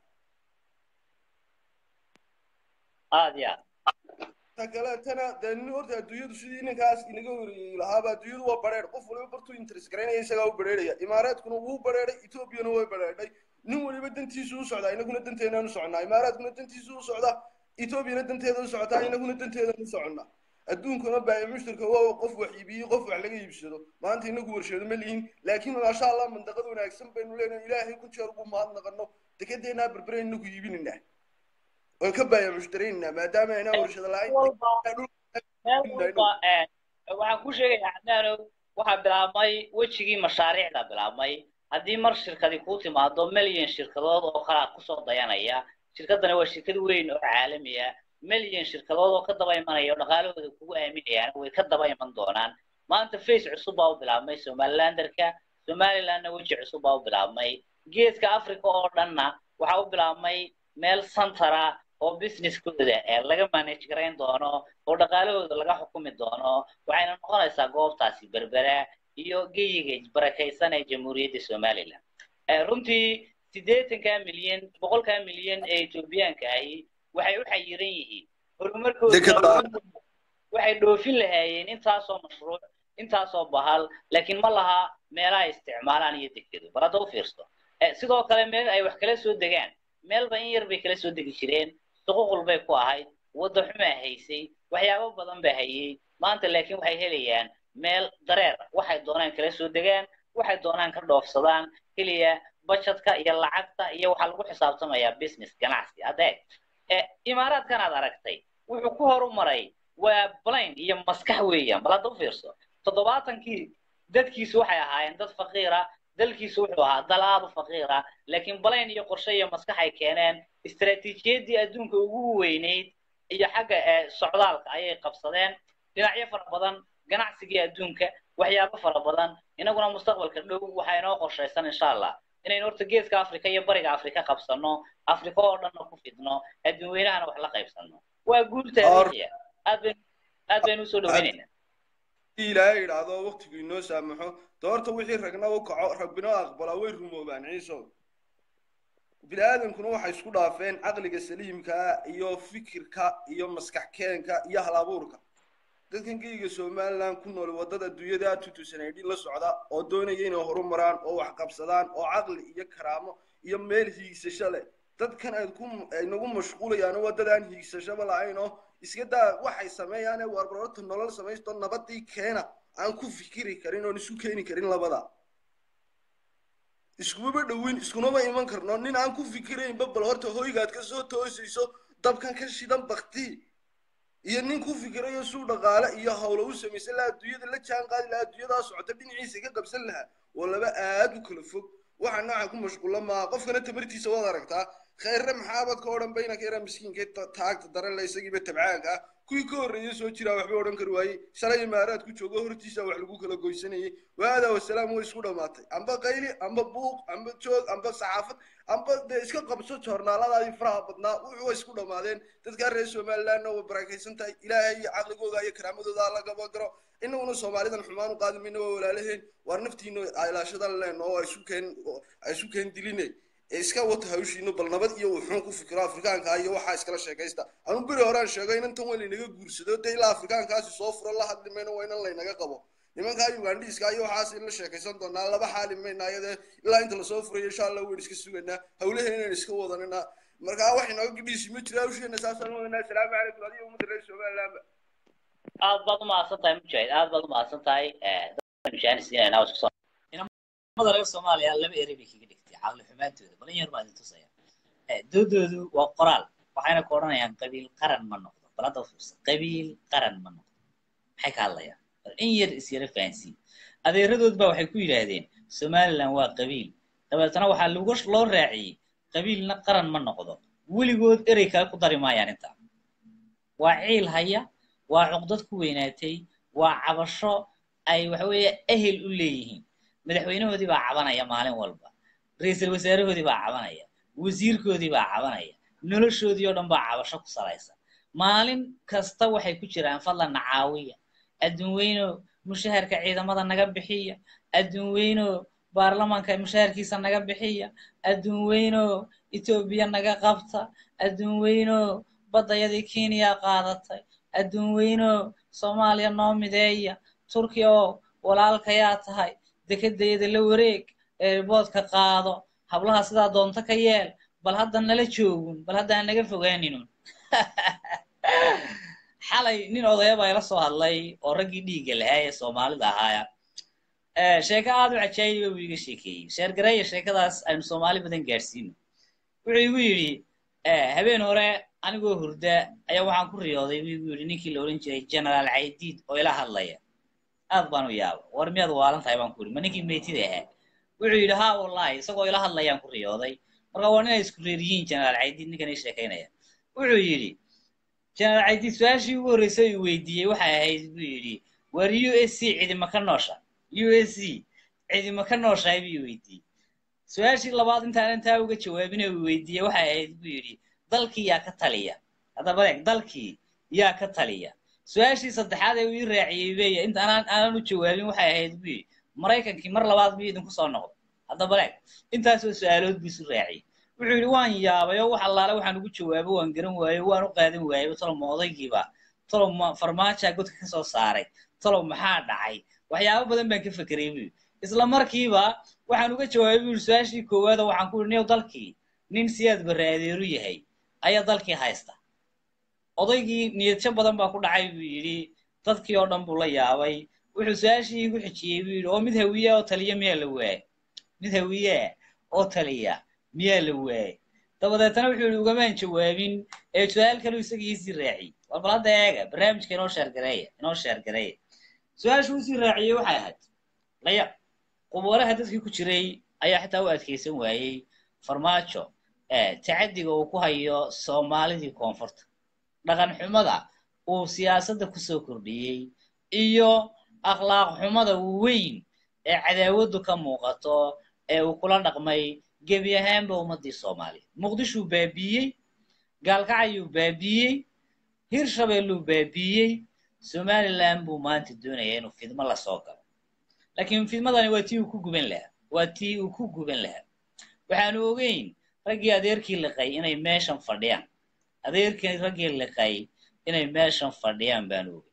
Speaker 3: aad ya
Speaker 4: ta kale tana dee nin horta adduunyadu sidii ninkaas inaga horeeyey lahaaba adduunyadu waa bareer qof waliba bartuu interest garaynaya isagaa u bareeraya imaaraadkuna wuu bareeray etoobiyana way bareedhay nin waliba dantiisu u socdaa inaguna danteenaan u soconnaa imaaraadkuna dantiisu u socdaa etoobiyana danteeda u socotaa inaguna danteedaan u soconnaa adduunkuna baa mushtarka waa qof wax iibiyo qof wax laga iibsado maanta inagu warsheedo ma lihin laakiin maasha allah mandaqad wanaagsan baynu leenahay ilaahay ku jeer ugu mahadnaqano dekedeenaa berbere inagu iibinaynaa waan ka baaya mushtaraynaa maadaama aynaa warshado
Speaker 3: meel walba eh, waxaan ku sheegayaa cadnaanow waxaa bilaabmay wejigii mashaariicda bilaabmay haddii mar shirkadi kuu timaado milyan shirkadood oo kalaa kusoo dayanaya shirkadani waa shirkad weyn oo caalamiya milyan shirkadood oo ka daba imanaya oo dhaqaalahooda kugu aaminayaan way ka daba iman doonaan maanta face cusub baa u bilaabmay somalilanderka somalilandna weji cusub baa u bilaabmay geeska africa oo dhanna waxaa u bilaabmay meel santara oo businesskooda ee laga manage garayn doono oo dhaqaalahooda laga xukumi doono waxayna noqonaysaa goobtaasi berbera iyo geyiga barakaysan ee jamhuuriyadda somaliland runtii siddeetanka milyan boqolkaa milyan ee etoobiyaanka ahi waxay u xayiran yihiin horumarkooda waxay dhoofin lahaayeen intaasoo mashruuc intaasoo bahal laakiin ma laha meelaha isticmaalaan iyo dekedo bal hadda u fiirso sidoo kale meel ay wax kala soo degaan meelba in yar bay kala soo degi jireen suququl bay ku ahayd wadda xumaa haysay waxyaabo badan ba hayay maanta laakiin waxay helayaan meel dareer waxay doonaan kala soo degaan waxay doonaan ka dhoofsadaan keliya budgetka iyo lacagta iyo waxaa lagu xisaabtamayaa business ganacsi adeeg imaaraadkan aad aragtay wuxuu ku horumaray waa blain iyo maskax weeyaan bal hadda u fiirso toddobaatankii dadkiisu waxay ahaayeen dad faqiira dalkiisu wuxuu ahaa dal aad u faqiira laakiin blain iyo qorshe iyo maskax ay keeneen istaraatiijiyaddii adduunka ugu weynayd iyo xagga socdaalka ayay qabsadeen dhinacyo fara badan ganacsigii adduunka waxyaabo fara badan inaguna mustaqbalka dhow waxaa inoo qorshaysan insha allah inaynu horta geeska africa iyo bariga africa qabsano africa oo dhanna ku fidno adduun weynahana wax la qaybsano waa guul taariikhiya aad baynu aad baynu usoo dhaweynaynaa
Speaker 4: ilaahay idhaahdo waqtigu inoo saamaxo doorta wixii ragna u kaco rabbina aqbalaa way rumoobaan ciiso bini aadamkuna waxay isku dhaafeen caqliga saliimka iyo fikirka iyo maskax keenka iyo halabuurka dadkan geyga somaliland ku nool waddada adduunyada tutusanadhin la socda oo doonaya inay horumaraan oo wax qabsadaan oo caqli iyo karaamo iyo meel hiigsasho leh dadkan aad ku nagu mashquulayaan waddadaan hiigsashaba lahayn oo iska daa waxay sameeyaan ee warbarorta nolol samaysto nabadii keena aan ku fikiri karin oon isu keeni karin labada iskumaba dhowin iskunama iman karno nin aan ku fikiraynba bal horta hoygaad ka soo toosayso dabkan ka shidan bakti iyo nin ku fikirayo suu dhaqaale iyo hawlo u samaysan lahaa adduunyada la jaan qaadi lahaa adduunyadaa socota dhinaciisa ka qabsan lahaa oo laba aad u kala fog waxa nooca ku mashquulla maaha qofkana tamartiisa waad aragtaa khayrre maxaabad ka odhan baynanka yaraa miskiinka taagta daran le isagiiba tabcaanka ah kuwii ka horreeyay soo jiraa waxba odhan kari waayey shalay imaaraad ku joogo hortiisa wax lagu kala goysanayay waadaa wasalaam way isku dhammaatay amba qayli amba buuq amba joog amba saxaafad amba dee iska qabso joornaaladaadii faraha badnaa wuxuu way isku dhammaadeen dadkaa reer somalilandna way barakaysan tahay ilaahay iyo caqligooda iyo karaamadooda la gaba garo inaguna soomaalidan xumaan u qaadi mayna waa walaalaheen waar naftiina ilaashadan leenno oo isu keen isu keen diline iska wata hawshiino bal nabad iyo wuxuun ku fikiro afrikaanka iyo waxaa iskala sheekaysta anu beri horaan sheego inantan waa laynaga guursado dee ilaa afrikaankaasi soo furo la hadli mayno waa inan laynaga qabo nimankaa ugandhiiska iyo waxaas in la sheekaysan doonaa laba xaali mayna ayadee ilaa inta lasoo furayo insha allah weyn iska suganaa hawlaheena inaan iska wadanina markaa wax inooga gidhiisi ma jira hawsheena saasaan wadanaa asalaamu calaykum adiga ummadda reer somalilandba
Speaker 3: aad baad umahadsan tahay mujaahid aad baad umahadsan tahay mujaahidsiinayna iskusoo
Speaker 1: mada reer soomaaliya laba eri bay kaga dhigtay caqli xumaantooda balin yar baa idin tusaya doodoodu waa qoraal waxayna ku odhanayaan qabiil qaran ma noqdo bal hadda fiirsa qabiil qaran ma noqdo maxay ka hadlayaan bal in yar is yara fahansiin adeeradood baa waxay ku yidhaahdeen somaliland waa qabiil dabeetana waxaa lagu loo raaciyey qabiilna qaran ma noqdo weligood erey kale ku dari maayaan intaa waa ciil haya waa cuqdad ku weynaatay waa cabasho ay waxaweeye ehel u leeyihiin madaxweynahoodii baa cabanaya maalin walba ra-iisul wasaarahoodii baa cabanaya wasiirkoodii baa cabanaya noloshoodii oo dhan baa cabasho ku salaysan maalin kasta waxay ku jiraan fadlan nacaawiya adduun weyno mushaharka ciidamada naga bixiya adduun weyno baarlamaanka mushaharkiisa naga bixiya adduun weyno etoobiya naga qabta adduun weyno baddayadii kenya qaadatay adduun weyno soomaaliya noo mideeya turkiya oo walaalkayaa tahay dekedayada la wareeg eeriboodka qaado hablaha sidaa doonto ka yeel bal hadda nala joogun bal hadda aan naga fogaaninun xalay nin odaya baa ila soo hadlay oo raggii dhiigga lahaa ee soomaalida ahaaya sheeko aad u cajaayiba buu iga sheekeeyey sheergareeya sheekadaas aynu soomaali badan gaadhsiino wuxuu igu yidhi habeen hore anigoo hurda ayaa waxaan ku riyooday buu igu yidhi ninkii la odhan jiray generaal caydiid oo ila hadlaya aad baan u yaaba war miyaad waalan tahay baan ku yidhi ma ninkii meetida ahaa wuxuu yidhi haa wallahi isagoo ila hadlayaan ku riyooday marka waa ninay isku reer yihiin generaal caydiid ninkan ii sheekaynaya wuxuu yidhi generaal caydiid su-aashii ugu horreysay uu weydiiyey waxay ahayd buu yidhi war u s c cidima ka noosha u s c cidima ka nooshahay buu weydiiyey su-aashii labaad intaan intaa uga jawaabina uu weydiiyey waxay ahayd buu yidhi dalkii yaa ka taliya haddaba eeg dalkii yaa ka taliya su-aashii saddexaad ee uu ii raaciyey beya inta aanan aanan u jawaabin waxay ahayd buu yidhi maraykankii mar labaad buu idinku soo noqday haddaba eeg intaasoo su-aalood buu isu raaciyey wuxuu yidhi waan yaabay oo wax allaale waxaan ugu jawaabo waan garan waayo waan u qaadan waayay talow ma odaygiiba talow ma farmaajaa godka ka soo saaray talow maxaa dhacay waxyaabo badan baan ka fekeray buu yidhi isla markiiba waxaan uga jawaabay buu yidhi su-aashii koowaada waxaan ku yidhi niyow dalkii nin siyaad barre adeeru yahay ayaa dalkii haysta odaygii niyadjo badan baa ku dhacay buu yidhi dadkii oo dhan buu la yaabay wuxuu su-aashii igu xijiyey buu yidhi oo mid hawiya oo taliya miyaa la waayay mid hawiye oo taliya miyaa la waayay dabadeetana wuxuu yidhi ugamaan jawaabin ee su-aal kaleu isagii isii raaciyey war bal hadda eega barnaamijka inoo sheergareeya inoo sheergareeya su-aashuu isii raaciyey waxay ahayd laya qubuuraha dadkii ku jiray ayaa xitaa u adkaysan waayey farmaajo tacadiga uu ku hayo soomaalidii koonfurta dhaqan xumada uu siyaasadda kusoo kordhiyey iyo akhlaaq xumada weyn ee cadaawaddu ka muuqato ee uu kula dhaqmay gebi ahaanba ummaddii soomaaliya muqdishuu baabiiyey gaalkacayuu baabiiyey hirshabeelluu baabiiyey somaliland buu maanta doonaya inuu fidmo lasoo galo laakiin fidmadani waa tii uu ku guban lahaa waa tii uu ku guban lahaa waxaanu ogeyn raggii adeerkii liqay inay meeshan fadhiyaan adeerkii raggii liqay inay meeshan fadhiyaan baanu ogey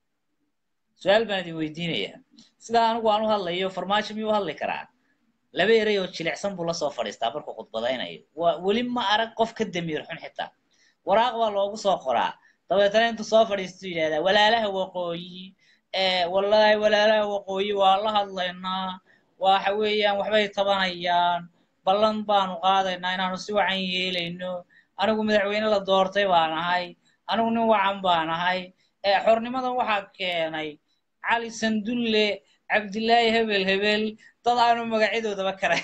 Speaker 1: su-aal baan idin weydiinayaa sidaa anigu aan u hadlayo farmaajo miyuu hadli karaa laba erey oo jilicsan buu lasoo fadhiistaa markuu khudbadaynayo waa weli ma arag qof ka damiir xun xitaa waraaq baa loogu soo qoraa dabeetana intuu soo fadhiistuu yidhahdaa walaalaha waqooyi wallaahi walaalaha waqooyi waa la hadlaynaa waxa weeyaan waxbay tabanayaan ballan baanu qaadaynaa inaanu si wacan yeelayno anigu madaxweyne la doortay baan ahay anigu nin wacan baan ahay xornimadan waxaa keenay cali sandulle cabdillaahi hebel hebel dad aanu magacyadoodaba karay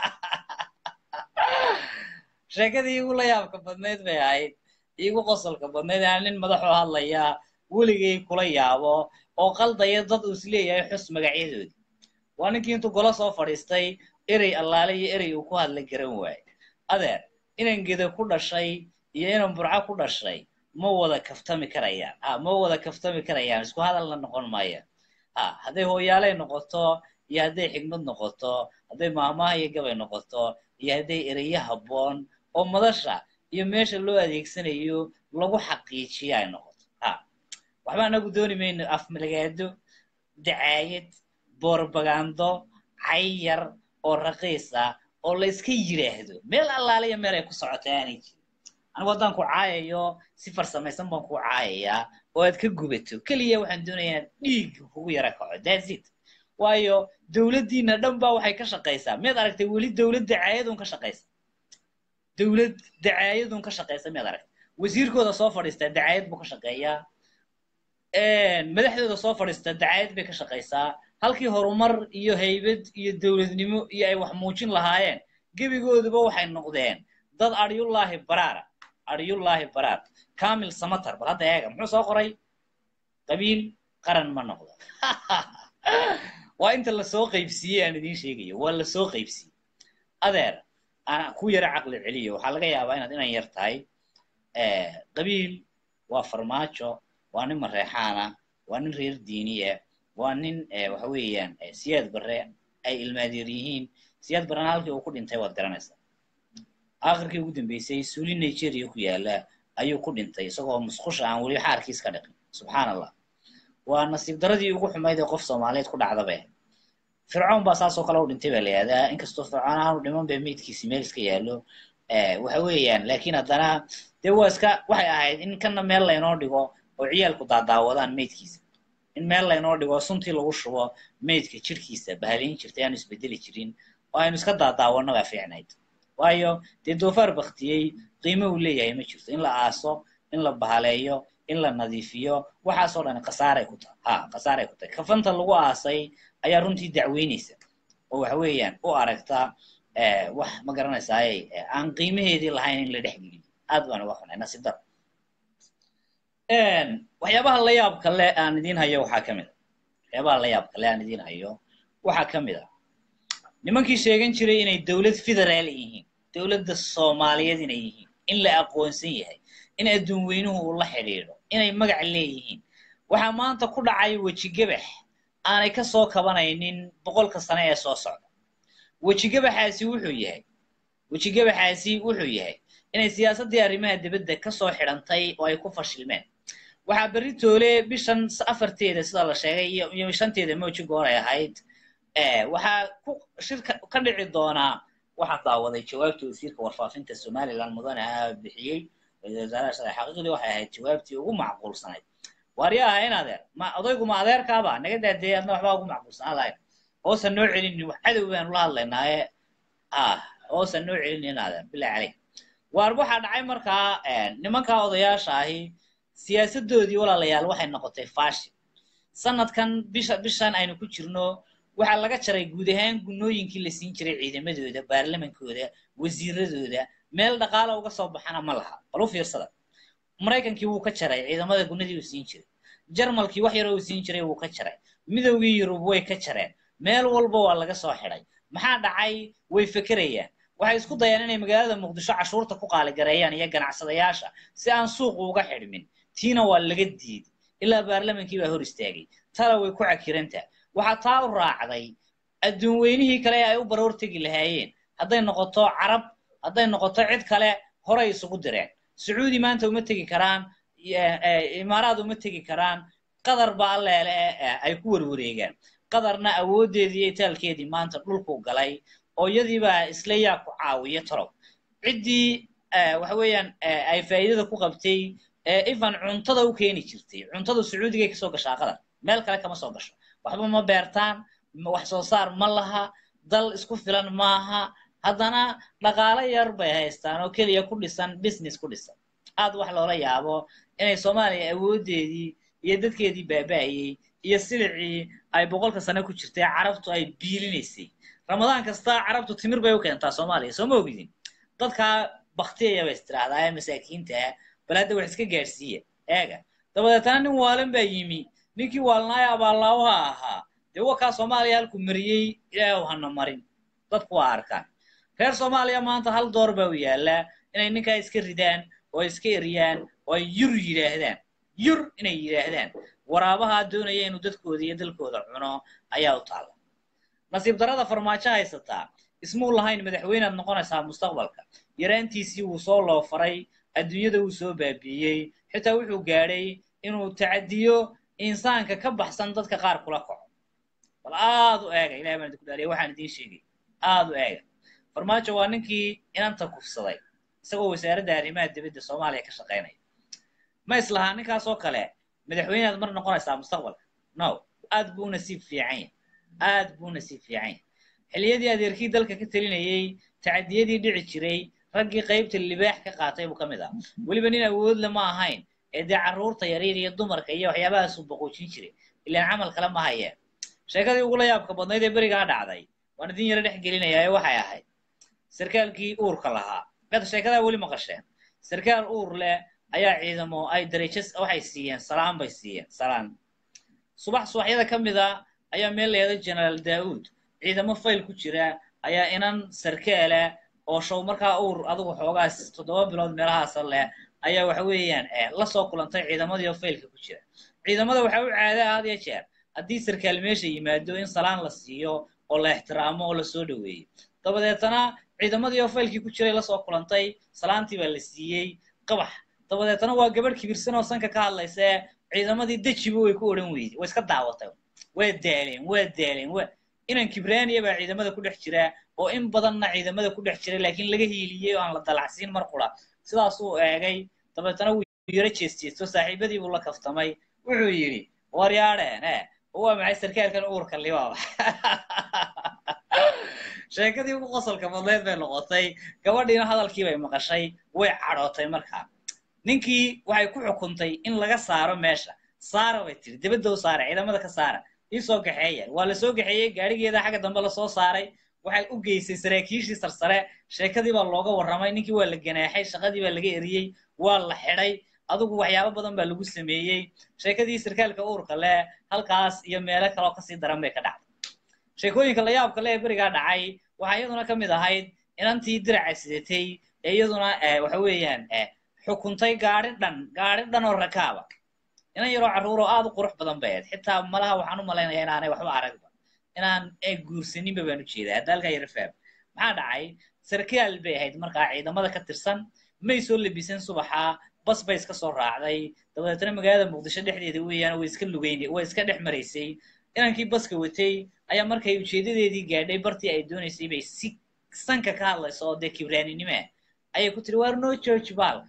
Speaker 1: sheekadii igu la yaabka badnayd bay ahayd igu qosolka badnayd aan nin madaxoo hadlaya weligay kula yaabo oo qaldaya dad uu isleeyahay xus magacyadoodii waa ninkii intuu golo soo fadhiistay erey allaale iyo erey uu ku hadla garan waaye adeer inan geda ku dhashay iyo inan burco ku dhashay ma wada kaftami karayaan ha ma wada kaftami karayaan isku hadalna noqon maayaan ha hadday hooyaaley noqoto iyo hadday xigmad noqoto hadday maamaha iyo gabay noqoto iyo hadday ereyo habboon oo madasha iyo meesha loo adeegsanayo lagu xaqiijiyo ay noqoto ha waxba anagu dooni mayno afmalagaado dacaayad borbagando cayar oo raqiis ah oo la iska yidhaahdo meel allaaliya meel ay ku socotay aanay jirin anigu haddaan ku caayayo si farsamaysan baan ku caayayaa oo aad ka gubato keliya waxaan doonayaa inaad dhiig kugu yara kaco daazid waayo dowladdiina dhan baa waxay ka shaqaysaa miyaad aragtay weli dowlad dacaayadun ka shaqaysa dowlad dacaayadun ka shaqaysa miyaad aragtay wasiirkooda soo fadhiistaa dacaayad buu ka shaqeeyaa madaxdooda soo fadhiistaa dacaayad bay ka shaqaysaa halkii horumar iyo haybad iyo dowladnimo iyo ay wax muujin lahaayeen gebigooduba waxay noqdeen dad aryullaahi baraara aryullaahi baraar kamil samatar bal hadda eega muxuu soo qoray qabiil qaran ma noqdo waa inta lasoo qaybsiiyey aan idiin sheegayo waa lasoo qaybsiiyey adeer aan ku yara caqli celiyo waxaa laga yaabaa inaad inan yar tahay qabiil waa farmaajo waa nin mareexaana waa nin reer diiniya waa nin waxa weeyaan siyaad barre ay ilmaadeer yihiin siyaad barrena halkii uu ku dhintay waad garanaysaa aakhirkii ugu dambeysay suuli nigeria ku yaala ayuu ku dhintay isagoo musqusha aan weli xaarkiis ka dhaqin subxaan allah waa nasiib daradii ugu xumayd ee qof soomaaliyeed ku dhacdabe fircoon baa saasoo kale u dhintay baa la yihahdaa inkastoo fircoon aanu dhiman ba meydkiisi meel iska yaallo waxa weeyaan laakiin haddana dee waa iska waxay ahayd in kana meel laynoo dhigo oo ciyaalku daadaawadaan meydkiisa in meel laynoo dhigo suntii lagu shubo meydka jirkiisa bahalayn jirtay aanu isbedeli jirin oo aynu iska daadaawanno baa fiicnayd waayo dee doofaar baktiyey qiimo uu leeyahay ma jirto in la aaso in la bahaleeyo in la nadiifiyo waxaasoo dhan khasaaray ku tahay ha khasaaray ku tahay kafanta lagu aasay ayaa runtii dacweynaysa oo waxa weeyaan u aragta wax ma garanaysaay aan qiimaheedii lahayn in la dhex geliyo aad baan uga xunay nasiib dar waxyaabaha la yaabka le aan idiin hayo waxaa ka mid a
Speaker 3: waxyaabaha la yaab kale aan idiin hayo waxaa ka mid ah nimankii sheegan jiray inay dowlad federaal yihiin dowladda soomaaliyeed inay yihiin in la aqoonsan yahay in adduun weynuhu uu la xidhiidho inay magac leeyihiin waxaa maanta ku dhacay wejigabax aanay ka soo kabanaynin boqolka sane ee soo socda wejigabaxaasi wuxuu yahay wejigabaxaasi wuxuu yahay inay siyaasaddii arrimaha dibadda ka soo xidhantay oo ay ku fashilmeen waxaa berri toole bishan afarteeda sida la sheegay iyo iyo shanteeda mooji goor ay ahayd waxaa ku shirka ka dhici doonaa waxaa daawaday jawaabtii wasiirka warfaafinta somaliland mudane ah bixiyey ra-iisul wasaaraha shalay xaqiiqdii waxay ahayd jawaabtii ugu macquulsanayd waarya aha in adeer ma odaygu ma adeerkaaba naga daadee adna waxbaa ugu macquulsanaa lahayn hoosan noo celinin wax cadow baanu la hadlaynaaye ah hoosan noo celinin adeer bilahi caleyk waar waxaa dhacay markaa nimankaa odayaasha ahi siyaasadoodii walaalayaal waxay noqotay fashil sanadkan bisha bishan aynu ku jirno waxaa laga jaray guud ahaan gunooyinkii la siin jiray ciidamadooda baarlamankooda wasiiradooda meel dhaqaala uga soo baxana ma laha bal u fiirsada maraykankii wuu ka jaray ciidamada gunadii uu siin jiray jarmalkii wax yaroo uu siin jiray wuu ka jaray midowgii yurub way ka jareen meel walba waa laga soo xidhay maxaa dhacay way fekerayaan waxay isku dayaan inay magaalada muqdisho cashuurta ku qaaligareeyaan iyo ganacsadayaasha si aan suuqu uga xidhmin tiina waa laga diiday ilaa baarlamankii baa hor istaagay tala way ku cakirantaa waxaa taa u raacday adduun weynihii kale ee ay u baroor tegi lahaayeen hadday noqoto carab hadday noqoto cid kale horay isugu direen sacuudi maanta uma tegi karaan imaaraad uma tegi karaan qatar baa alleele ay ku warwareegaan qatarna awooddeedii iyo itaalkeedii maanta dhulku galay oo iyadiibaa isla yaa ku caawiya torob ciddii waxa weeyaan ay faa'iidada ku qabtay ifan cuntada u keeni jirtay cuntada sacuudigay kasoo gashaa qatar meel kale kama soo gasho waxba ma beertaan wax soo saar ma laha dal isku filan maaha haddana dhaqaalo yar bay haystaan oo keliya ku dhisan business ku dhisan aad wax loola yaabo inay soomaaliya awooddeedii iyo dadkeedii baaba'ayey iyo silicii ay boqolka sane ku jirtay carabtu ay biilinaysay ramadaan kasta carabtu timir bay u keentaa soomaaliya soo ma ogidin dadkaa baktiyaya bay istiraahdaa ee masaakiinta ah bal hadda wax iska gaadhsiiya eega dabadeetana nin waalan baa yimi ninkii waalnaaya abaallaawaha ahaa dee wakaa soomaaliya halku mariyey ilaahu hana marin dadku waa arkaan reer soomaaliya maanta hal door baa u yaallaa inay ninkaa iska ridaan oo iska eriyaan oo ay yur yidhaahdaan yur inay yidhaahdaan waraabahaa doonaya inuu dadkooda iyo dalkooda cuno ayaa u taalla nasiib darada farmaajo haysataa ismuu lahayn madaxweynead noqonaysaa mustaqbalka yaraantiisii wuu soo loofaray adduunyada wuu soo baabiiyey xitaa wuxuu gaadhay inuu tacadiyo insaanka ka baxsan dadka qaar kula kaco bal aad u eega ilahay baan idinku dhaaliya waxaan idiin sheegay aad u eega farmaajo waa ninkii inanta kufsaday isagoo wasaaradda arrimaha dibadda soomaaliya ka shaqaynaya ma islahaa ninkaasoo kale madaxweynead mar noqonaysaa mustaqbalka no aad buu nasiib fiican yahay aad buu nasiib fiican yahay xilliyadii adeerkii dalka ka telinayey tacadiyadii dhici jiray raggii qaybta libaax ka qaatay buu ka mid ah weliba nin awoodle ma ahayn ee dee carruurta yaryar iyo dumarka iyo waxyaabahaasuu boqoojin jiray ilaan camal kale ma hayeen sheekadii ugula yaabka badnayd ee berigaa dhacday waan idin yaro dhex gelinayaa ee waxay ahayd sarkaalkii uurka lahaa mada sheekadaa weli maqasheen sarkaal uur leh ayaa ciidamo ay darajo waxay siiyeen salaan bay siiyeen salaan subax subaxyada ka mid a ayaa meel layado generaal daa'uud ciidamo fayl ku jira ayaa inan sarkaala oo show markaa uur adigu xoogaas toddoba bilood meelahaasa leh ayaa waxa weeyaan la soo kulantay ciidamadii oo faylka ku jira ciidamada waxaa u caada had iyo jeer haddii sarkaal meesha yimaado in salaan la siiyo oo la ixtiraamo oo lasoo dhoweeyo dabadeetana ciidamadii oo faylkii ku jiray lasoo kulantay salaantii baa la siiyey qabax dabadeetana waa gabadh kibirsan oo sanka ka hadlaysa ciidamadii dejiba way ku odhan weyday way iska daawatay waa daaleen waa daaleen waa inan kibraaniya baa ciidamada ku dhex jira oo in badanna ciidamada ku dhex jira laakiin laga hiiliyey oo aan la dalacsiin mar qura sidaasuu eegay dabeetana wuu yaro jeesjeesto saaxiibadii buu la kaftamay wuxuu yidhi waryaadheen e waa maxay sarkaalkan uurka libaaba sheekadii ugu qosolka badneed bay noqotay gabadhiina hadalkii bay maqashay way cadhootay markaa ninkii waxay ku xukuntay in laga saaro meesha saara bay tiri dibadda u saara ciidamada ka saara ii soo kaxeeya waa la soo kaxeeyey gaadhigeeda xagga dambe lasoo saaray waxay u geysay saraakiishii sarsare sheekadii baa looga warramay ninkii waa la ganaaxay shaqadii baa laga eriyey waa la xidhay adigu waxyaabo badan baa lagu sameeyey sheekadii sarkaalka uurka leh halkaas iyo meelo kaloo kasii daran bay ka dhacday sheekooyinka la yaabka leh ee berigaa dhacay waxaa iyaduna ka mid ahayd inantii diraca sidatay ee iyaduna waxa weeyaan xukuntay gaari dhan gaari dhan oo rakaaba inan yaroo carruur oo aad u qurux badan bay ahayd xitaa malaha waxaan u malaynayaa inaanay waxba aragba inaan guursaninba baan u jeedaa hadda halkaa yara faam maxaa dhacay sarkaal bay ahayd markaa ciidamada ka tirsan may soo labisan subaxa bas bay iska soo raacday dabadeetna magaalada muqdisho dhexdeeda weeyaan way iska lugeyn way iska dhex maraysay inankii baska watay ayaa markay ujeedadeedii gaadhay bartii ay doonaysay bay si sanka ka hadlayso oo dee kibraaninimo ah ayay ku tiri waar noo jooji baalka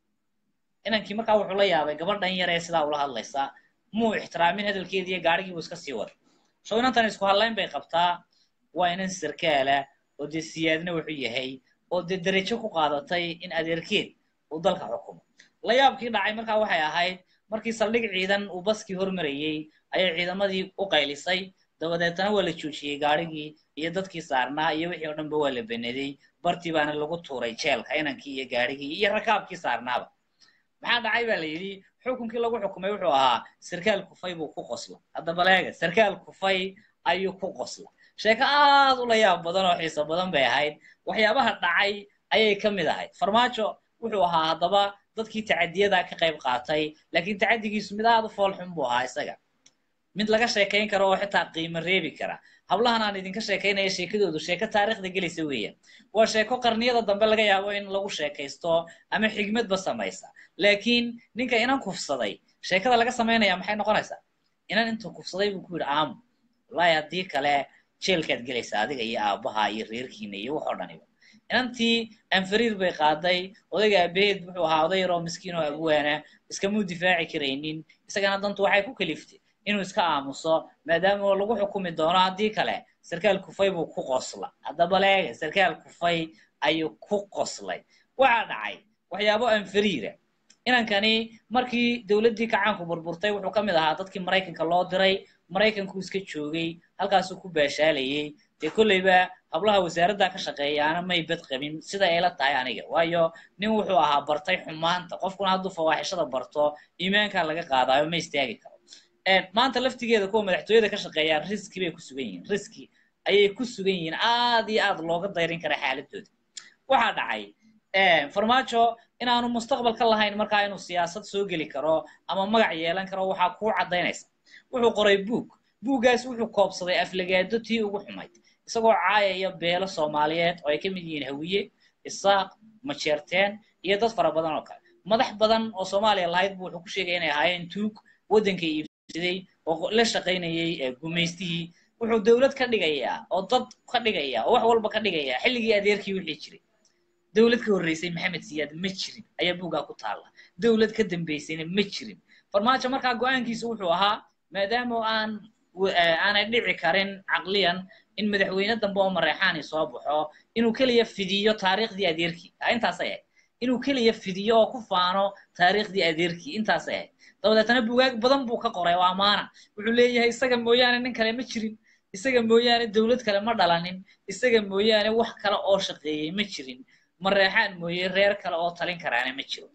Speaker 3: inankii markaa wuxuu la yaabay gabadhan yar ee sidaa ula hadlaysa muu ixtiraamin hadalkeedii iyo gaadhigii buu iska sii waday soo inantan isku hadlayn bay qabtaa waa inan sarkaala oo dee siyaadna wuxuu yahay oo dee derajo ku qaadatay in adeerkeed uu dalka xukumo la yaabkii dhacay markaa waxay ahayd markii saldhig ciidan uu baskii hormarayey ayay ciidamadii u qaylisay dabadeetana waa la joojiyey gaadhigii iyo dadkii saarnaa iyo wixii oo dhanba waa la beneday bartii baana lagu tuuray jeelka inankii iyo gaadhigii iyo rakaabkii saarnaaba maxaa dhacay baa la yidhi xukunkii lagu xukumay wuxuu ahaa sarkaal kufay buu ku qosla haddaba leega sarkaal kufay ayuu ku qosla sheeko aad u la yaab badan oo xiiso badan bay ahayd waxyaabaha dhacay ayay ka mid ahayd farmaajo wuxuu ahaa haddaba dadkii tacadiyada ka qayb qaatay laakiin tacadigiisu mid aad u foolxun buu ahaa isaga mid laga sheekayn karo oo xitaa qiimo reebi kara hablahan aan idinka sheekaynaya sheekadoodu sheeko taariikhda gelaysa weeyaan waa sheeko qarniyada dambe laga yaabo in lagu sheekaysto ama xigmadba samaysa laakiin ninka inan kufsaday sheekada laga samaynaya maxay noqonaysaa inan intuu kufsaday buu ku yidhi aamu wallaahi haddii kale jeelkaad gelaysaa adiga iyo aabbaha iyo reerkiina iyo wax oo dhaniba inantii anfariir bay qaaday odayga abeed wuxuu ahaa oday yaroo miskiin oo abwaana iskamuu difaaci karaynin isagana dantu waxay ku kaliftay inuu iska aamuso maadaama lagu xukumi doono haddii kale sarkaal kufay buu ku qosla haddaba leega sarkaal kufay ayuu ku qoslay waxaa dhacay waxyaabo anfariira inankani markii dowladdii kacaanku burburtay wuxuu ka mid ahaa dadkii maraykanka loo diray maraykankuu iska joogay halkaasuu ku baashaalayey dee kolleyba hablaha wasaaradda ka shaqeeyaana may bad qabin sida ay la tahay aniga waayo nin wuxuu ahaa bartay xumaanta qofkuna hadduu fawaaxishada barto iimaankaa laga qaadaayo ma istaagi karo maanta laftigeeda kuwa madaxtooyada ka shaqeeyaa riski bay ku sugan yihiin riski ayay ku sugan yihiin aad iyo aad looga dayrin kara xaaladooda waxaa dhacay farmaajo inaanu mustaqbal ka lahayn markaa inuu siyaasad soo geli karo ama magac yeelan karo waxaa kuu caddaynaysa wuxuu qoray buug buuggaas wuxuu koobsaday aflagaado tii ugu xumayd isagoo caayaya beelo soomaaliyeed oo ay ka mid yihiin hawiye isaaq majeerteen iyo dad fara badan oo kale madax badan oo soomaaliya lahayd buu wuxuu ku sheegaya inay ahaayeen tuug waddanka iibsaday oo la shaqaynayay gumaystihii wuxuu dowlad ka dhigayaa oo dad ka dhigaya oo wax walba ka dhigaya xilligii adeerkii wixii jiray dowlad ka horreysay maxamed siyaad ma jirin ayaa buuggaa ku taalla dowlad ka dambeysayna ma jirin farmaajo markaa go-aankiisu wuxuu ahaa maadaama aan aanay dhici karin caqliyan in madaxweyne dambe oo mareexaani soo baxo inuu keliya fidiyo taariikhdii adeerkii intaasay ahayd inuu keliya fidiyo oo ku faano taariikhdii adeerkii intaasay ahayd dabadeetana bugaag badan buu ka qoray oo amaana wuxuu leeyahay isaga mooyaane nin kale ma jirin isaga mooyaane dowlad kale ma dhalanin isaga mooyaane wax kale oo shaqeeyey ma jirin mareexaan mooye reer kale oo talin karaana ma jiro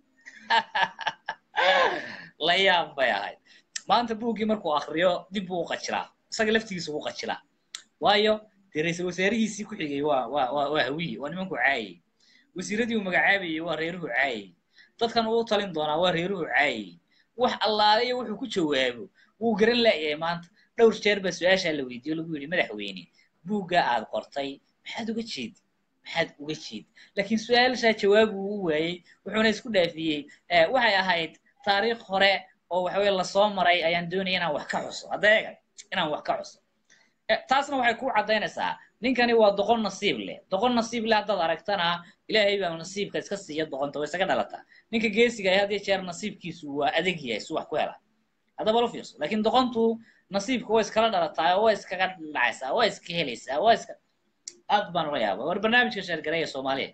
Speaker 3: la yaab bay ahayd maanta buuggii markuu akriyo dib buu u qajilaa isaga laftigiisa ugu qajilaa waayo dee ra-iisul wasaarihiisii ku xigay waa waa waa waa hawiye waa nimanku caayay wasiiradii uu magacaabayey waa reeruhu caayay dadkan uu talin doonaa waa reeruhu caayay wax allaale iyo wuxuu ku jawaabo wuu garan la'yahay maanta dhowr jeer baa su-aashaa la weydiiyo lagu yidhi madaxweyne buuggaa aad qortay maxaad uga jeedi maxaad uga jeedi laakiin su-aashaa jawaab uu u waayey wuxuuna isku dhaafiyey waxay ahayd taariikh hore oo waxaweye lasoo maray ayaan doonaya inaan wax ka xuso haddeega inaan wax ka xuso taasna waxay ku caddaynaysaa ninkani waa doqon nasiib leh doqon nasiib leh haddaad aragtana ilaahay baa nasiibka iska siiya doqonta way isaga dhalataa ninka geesiga ay had iyo jeer nasiibkiisu waa adag yahay si wax ku hela haddaba la fiirso laakiin doqontu nasiibka way iskala dhalataa oo way iskaga dhacaysaa waa iska helaysaa waa iska aad baan ula yaaba war barnaamijka sheergareeya soomaaliya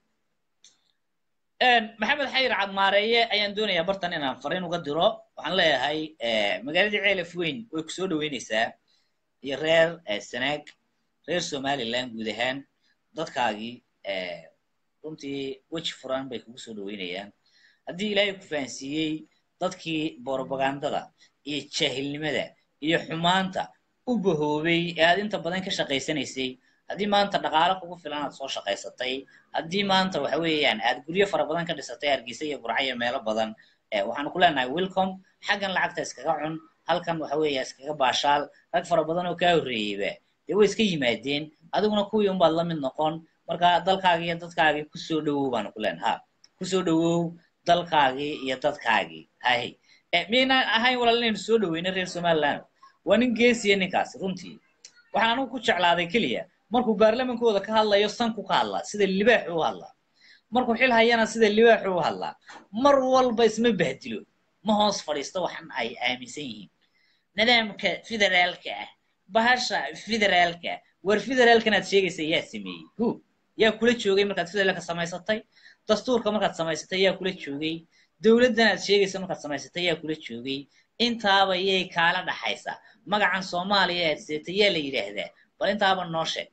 Speaker 3: maxamed xayir cadmaareeye ayaan doonayaa bartan inaan fariin uga diro waxaan leeyahay magaaladii ceelaf weyn way ku soo dhaweynaysaa iyo reer sanaag reer somaliland guud ahaan dadkaagii runtii weji furan bay kugu soo dhaweynayaan
Speaker 1: haddii ilaahay ku fahansiiyey dadkii borobagandada iyo jaahilnimada iyo xumaanta u bahoobay ee aad inta badan ka shaqaysanaysay haddii maanta dhaqaale kugu filan aad soo shaqaysatay haddii maanta waxa weeyaan aad guryo fara badan ka dhisatay hargeysa iyo burca iyo meelo badan waxaanu ku leenahay welcome xaggan lacagta iskaga cun halkan waxa weeya iskaga baashaal rag fara badan oo kaa horreeyeyba dee way iska yimaadeen adiguna kuwii unbaad la mid noqon marka dalkaagii iyo dadkaagii kusoo dhowow baanu ku leenaha kusoo dhowow dalkaagii iyo dadkaagii hahy miyaynaan ahayn walaal inaynu soo dhoweyno reer somaliland waa nin geesiya ninkaasi runtii waxaan anigu ku jeclaaday keliya markuu baarlamankooda ka hadlayo sanku ka hadlaa sida libaaxu u hadlaa markuu xil hayana sida libaaxu u hadlaa mar walba isma bahdilo ma hoos fadhiisto waxan ay aaminsan yihiin nidaamka federaalka ah bahasha federaalka war federaalkan aad sheegaysa yaa sameeyey hu yaa kula joogay markaad federaalka samaysatay dastuurka markaad samaysatay yaa kula joogay dowladdan aad sheegaysa markaad samaysatay yaa kula joogay intaaba yay kaala dhaxaysaa magacan soomaaliya aad seetay yaa la yidhaahdaa bal intaaba noo sheeg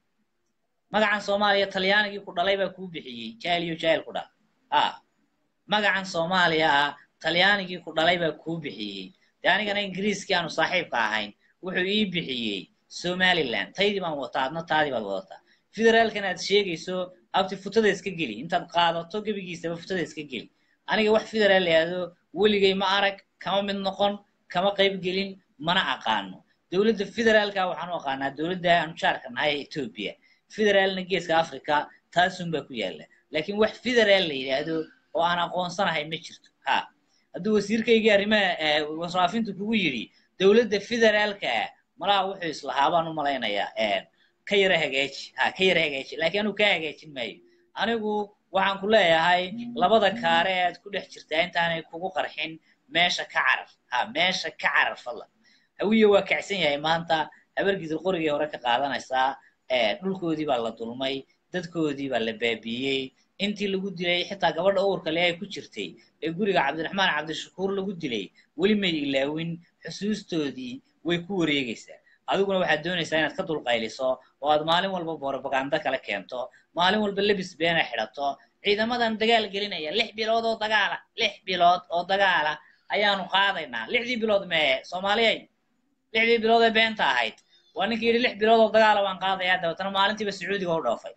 Speaker 1: magacan soomaaliya talyaanigii ku dhalay baa kuu bixiyey jaahil iyo jaahil ku dhal a magacan soomaaliya ah talyaanigii ku dhalay baa kuu bixiyey dee anigana ingiriiskii aanu saaxiibka ahayn wuxuu ii bixiyey somaliland taydii baan wataa adna taadii baad wadataa federaalkan aad sheegayso abti futada iska geli intaad qaadato gebigiisaba futada iska geli aniga wax federaal layaado weligay ma arag kama mid noqon kama qayb gelin mana aqaano dowladda federaalka waxaan u aqaanaa dowladda aanu jaarka nahay ee etoobiya federaalna geeska africa taasun baa ku yaalla laakiin wax federaal la yidhaahdo oo aan aqoonsanahay ma jirto ha hadduu wasiirkaygii arrimaha wasraafintu kugu yidhi dowladda federaalka ah malaha wuxuu islahaa baan u malaynayaa ka yara hagaaji ha ka yara hagaaji laakiin anuu kaa hagaajin maayo anigu waxaan ku leeyahay labada kaare aad ku dhex jirtaa intaanay kugu qarxin meesha ka carar ha meesha ka carar fadlan hawiye waa kacsan yahay maanta habargidir qorigii hore ka qaadanaysaa dhulkoodii baa la dulmay dadkoodii baa la baabiiyey intii lagu dilay xitaa gabadha uurka le ay ku jirtay ee guriga cabdiraxmaan cabdishakuur lagu dilay weli may ilaawin xusuustoodii way ku wareegaysaa adiguna waxaad doonaysaa inaad ka dulqayliso oo aad maalin walba borobaganda kala keento maalin walba lebis beena xidhato ciidamadan dagaal gelinaya lix bilood oo dagaala lix bilood oo dagaala ayaanu qaadaynaa lixdii bilood mee soomaaliyay lixdii bilood ee beenta ahayd waa ninkii yidhi lix bilood oo dagaala baan qaadayaa dabeetana maalintiiba sacuudiga u dhoofay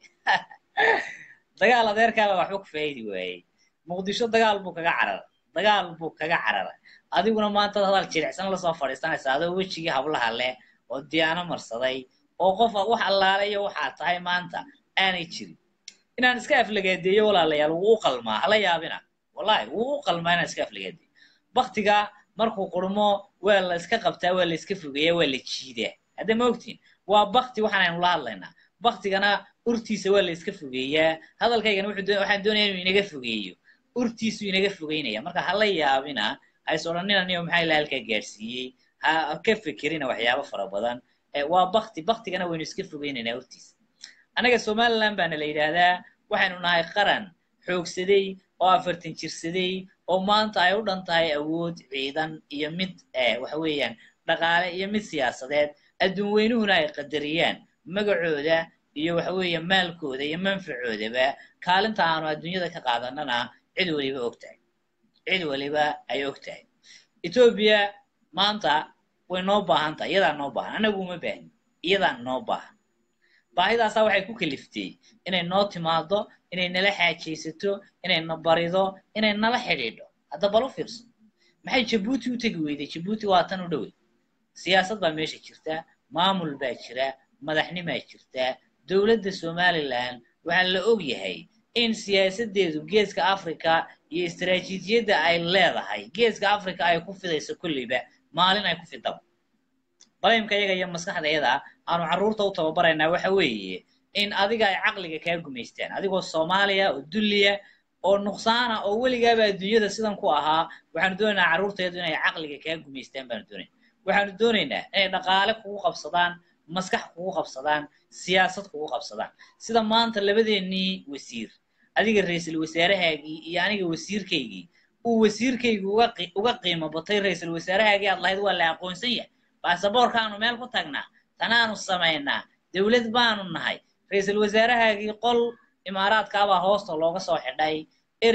Speaker 1: dagaal adeerkaaba waxba ku faa'idi waayey muqdisho dagaal buu kaga cararay dagaal buu kaga cararay adiguna maanta hadal jilicsan lasoo fadhiisanaysa adoo wejigii hablaha leh oo diyaano marsaday oo qof wax allaale iyo waxaa tahay maanta aanay jirin inaan iska aflagaadeeyo walaalayaal wuu u qalmaa hala yaabina wallahi wuu u qalmaa inaan iska aflagaadeeyo baktiga markuu qurmo waa la iska qabtaa waa la iska fogeeyaa waa la jiidaa hadda ma ogtiin waa bakti waxaan aynu la hadlaynaa baktigana urtiisa waa la iska fogeeyaa hadalkaygana waxaan doonaya inuu inaga fogeeyo urtiisu inaga fogeynaya marka hala yaabina hays odhanina niyo maxaa ilaa halkaa gaadhsiiyey ha ka fekerina waxyaabo fara badan waa bakti baktigana waynu iska fogeynaynaa urtiisa annaga somaliland baana la yidhaahdaa waxaynu nahay qaran xoogsaday oo afartan jirsaday oo maanta ay u dhan tahay awood ciidan iyo mid waxa weeyaan dhaqaale iyo mid siyaasadeed adduun weynuhuna ay qadariyaan magacooda iyo waxa weeye maalkooda iyo manfacoodaba kaalinta aanu adduunyada ka qaadanana cid waliba og tahay cid waliba ay og tahay etoobiya maanta way noo baahan tahay iyadaa noo baahan anagu uma baahni iyadaa noo baahan baahidaasaa waxay ku kaliftay inay noo timaado inay nala xaajaysato inay na barido inay nala xidhiidho hadda bal u fiirso maxay jabuuti u tegi weyday jabuuti waa tan u dhowey siyaasad baa meesha jirta maamul baa jira madaxnimaa jirta dowladda somaliland waxaa la og yahay in siyaasadeedu geeska africa iyo istaraatiijiyadda ay leedahay geeska africa ay ku fidayso kolleyba maalin ay ku fidaba balaymka iyaga iyo maskaxdayada aanu carruurta u tababaraynaa waxa weeye in adiga ay caqliga kaa gumaystaan adigoo soomaaliya oo dulliya oo nuqsaana oo weligaaba adduunyada sidan ku ahaa waxaanu doonaynaa carruurteedu inay caqliga kaa gumaystaan baanu doonayna waxaanu doonaynaa inay dhaqaale kugu qabsadaan maskax kugu qabsadaan siyaasad kugu qabsadaan sida maanta labadeennii wasiir adiga ra-iisul wasaarahaagii iyo aniga wasiirkaygii uu wasiirkaygi uga qiimo batay ra-iisul wasaarahaagii aad lahayd waa la aqoonsan yahay baasaboorkaanu meel ku tagnaa tanaanu samaynaa dowlad baanu nahay ra-iisul wasaarahaagii qol imaaraadkaabaa hoosta looga soo xidhay erey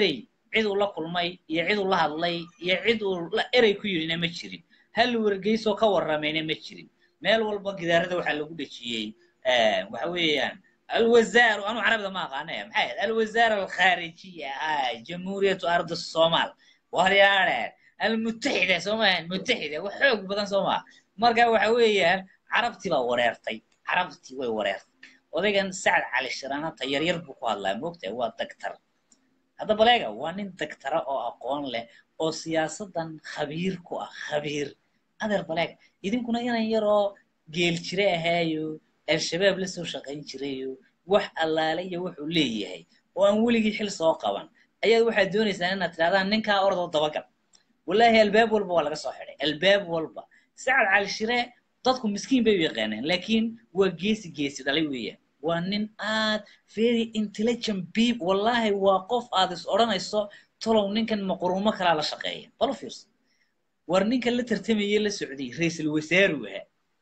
Speaker 3: cid uu la kulmay iyo cid uu la hadlay iyo cid uu la erey ku yidhina ma jirin hal wargeysoo ka warramayna ma jirin meel walba gidaarada waxaa lagu dhejiyey waxa weeyaan alwazaaru anu carabida ma aqaanaya maxay ahayd alwazaara alkhaarijiya ah jamhuuriyatu ardi somaal waryaadheen almutaxida soo maahan mutaxida wax xoog badan soo maha marka waxa weeyaan carabtii baa wareertay carabtii way wareertay odaygan sacad cali shiraanata yaryar buu ku hadlaa moogtahay waa dagtar hadda baleega waa nin dagtara oo aqoon leh oo siyaasadan khabiir ku ah khabiir adeer baleega idinkuna inan yaroo geel jire ahaayo al-shabaab la soo shaqayn jirayo wax allaale iyo wuxuu leeyahay oo aan weligii xil soo qaban ayaad waxaad doonaysaan inaad tidhahdaan ninkaa ordoo dabagal wallaahi albaab walba waa laga soo xidhay albaab walba sacad cali shire dadku miskiin bay u yaqaaneen laakiin waa geesi geesi dhalay weeyaan waa nin aad very intelligent beep wallaahi waa qof aad is odhanayso tolow ninkan maquruumo kalaa la shaqeeya balo fiirso war ninkan la tartamayey la socday ra-iisul wasaaru ahaa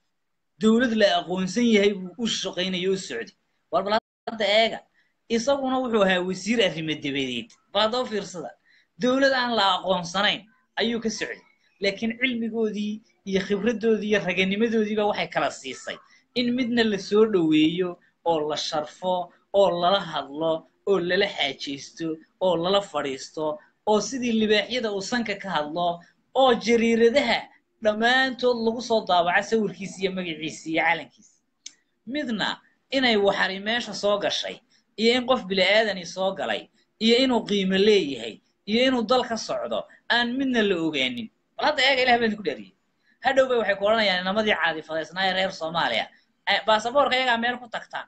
Speaker 3: dowlad la aqoonsan yahay buu u shaqaynayo u socday war bal hadda eega isaguna wuxuu ahaa wasiir arrimo dabadeed bal haddaba fiirsada dowlad aan la aqoonsanayn ayuu ka socday laakiin cilmigoodii iyo khibraddoodii iyo raganimadoodiiba waxay kala siisay in midna la soo dhoweeyo oo la sharfo oo lala hadlo oo lala xaajaysto oo lala fadhiisto oo sidii libaaxyada uu sanka ka hadlo oo jariiradaha dhammaantood lagu soo daabaca sawirkiisa iyo magaciisa iyo calankiisa midna inay waxari meesha soo gashay iyo in qof bili'aadani soo galay iyo inuu qiimo leeyahay iyo inuu dal ka socdo aan midna la ogaanin bal hadda eega ilah baan idinku dheeriyey hadhow bay waxay ku odhanayaan inamadii caadifadaysnaa ee reer soomaaliya baasaboorka iyagaa meel ku tagtaan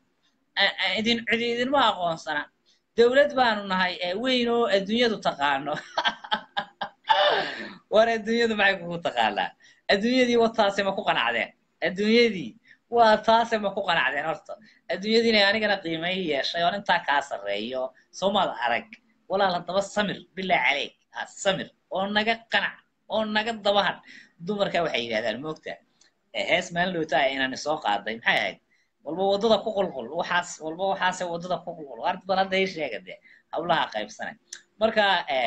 Speaker 3: idin cidi idinma aqoonsana dowlad baanu nahay weyn oo adduunyadu taqaano war adduunyadu maxay kugu taqaanaa adduunyadii wa taase ma ku qanacdeen adduunyadii waa taase ma ku qanacdeen horta adduunyadii inay anigana qiimay yeeshay oon intaa kaa sarreeyo soomaad arag walaal haddaba samir bilaa caleyk samir oo naga qanac oo naga dabahan dumarka waxay yidhahdaan moogta hees maalin dhowta ah inaan soo qaaday maxay ahayd walba waddada ku qulqul waxaas walba waxaase waddada ku qulqul war bal hadda ii sheega dee hawlaha qaybsanay marka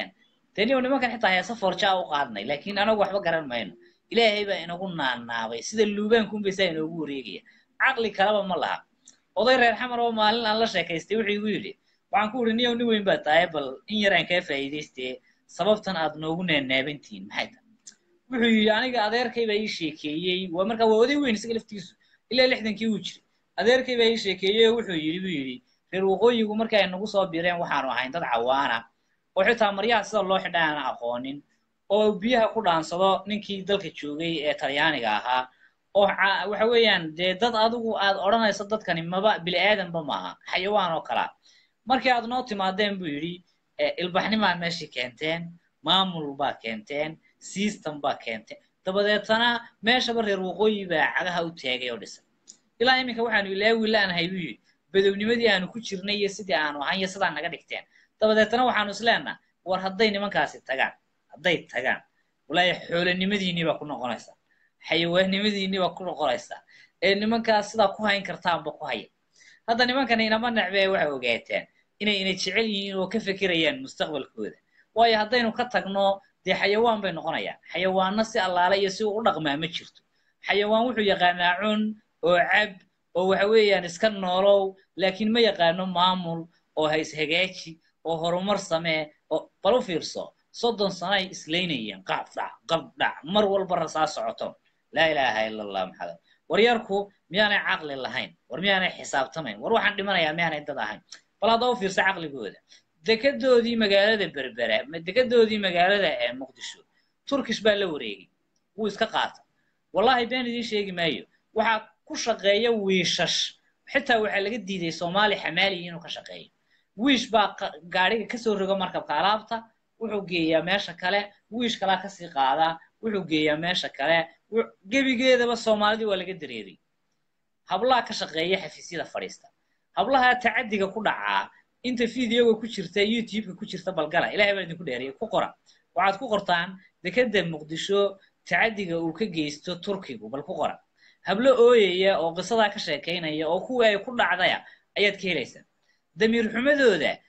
Speaker 3: deniyo nimankan xitaa heesa forjaa u qaadnay laakiin anagu waxba garan mayno ilaahay baa inagu naanaabay sida luubaankunbay saa inoogu wareegaya caqli kaleba ma laha oday reer xamar oo maalin aan la sheekaystay wuxuu igu yidhi waxaan ku idhi niyow nin weyn baa tahay bal in yar aan kaa faa'iidaystee sababtan aad noogu naanaabantihiin maxay tahay wuxuu yidhi aniga adeerkay baa ii sheekeeyey waa markaa waa oday weyn isaga laftigiisu ilaa lixdankii uu jiray adeerkay baa ii sheekeeyey oo wuxuu yidhi buu yidhi reer waqooyigu markay nagu soo bireen waxaanu ahayn dad cawaana oo xitaa maryaha sida loo xidha aan aqoonin oo biyaha ku dhaansado ninkii dalka joogay ee talyaaniga ahaa oo waxa weeyaan dee dad adigu aad odhanayso dadkani maba bili-aadanba maaha xayawaan oo kalaa markii aad noo timaadeen buu yidhi ilbaxnimaa meeshii keenteen maamul baa keenteen system baa keenteen dabadeetana meeshaba reer waqooyi baa cagaha u taagay oo dhisan ilaa iminka waxaanu ilaawi laanahay buu yidhi badownimadii aanu ku jirnay iyo sidii aanu ahan iyo sidaa naga dhigteen dabadeetana waxaanu isleenaha war hadday nimankaasi tagaan hadday tagaan walaahi xoolanimadiinii baa ku noqonaysaa xayawaannimadiinii baa ku noqonaysaa ee nimankaas sidaa ku hayn kartaanba ku haya hadda nimankani inama necbee waxay ogaateen inay ina jecel yihiin oo ka fekerayaan mustaqbalkooda waayo haddaynu ka tagno dee xayawaan bay noqonayaan xayawaanno si allaale iyo si uu u dhaqmaa ma jirto xayawaan wuxuu yaqaanaa cun oo cab oo waxa weeyaan iska noolow laakiin ma yaqaano maamul oo ha ishagaaji oo horumar samee oo bal u fiirso soddon sano ay islaynayeen qaab dhac qab dhac mar walba rasaa socoto laa ilaaha ila allah maxamed waryarku miyaanay caqli lahayn war miyaanay xisaabtamayn war waxaan dhimanayaa miyaanay dad ahayn bal hadda u fiirsa caqligooda dekedoodii magaalada berbera dekedoodii magaalada ee muqdisho turkish baa la wareegay wuu iska qaata wallahi been idiin sheegi maayo waxaa ku shaqeeya wiishash xitaa waxaa laga diiday soomaali xamaaliya inuu ka shaqeeyo wiish baa gaadhiga kasoo rogo markabka alaabta wuxuu geeyaa meesha kale wiish kalaa kasii qaadaa wuxuu geeyaa meesha kale gebigeedaba soomaalidii waa laga dareeray hablaha ka shaqeeya xafiisyada fadhiista hablaha tacadiga ku dhacaa inta videoga ku jirta youtubeka ku jirta balgala ilahay baa idinku dheeriyay ku qora waxaad ku qortaan dekeda muqdisho tacadiga uu ka geysto turkigu bal ku qora hablo ooyaya oo qisadaa ka sheekaynaya oo kuwii ay ku dhacdaya ayaad ka helaysaan damiir xumadooda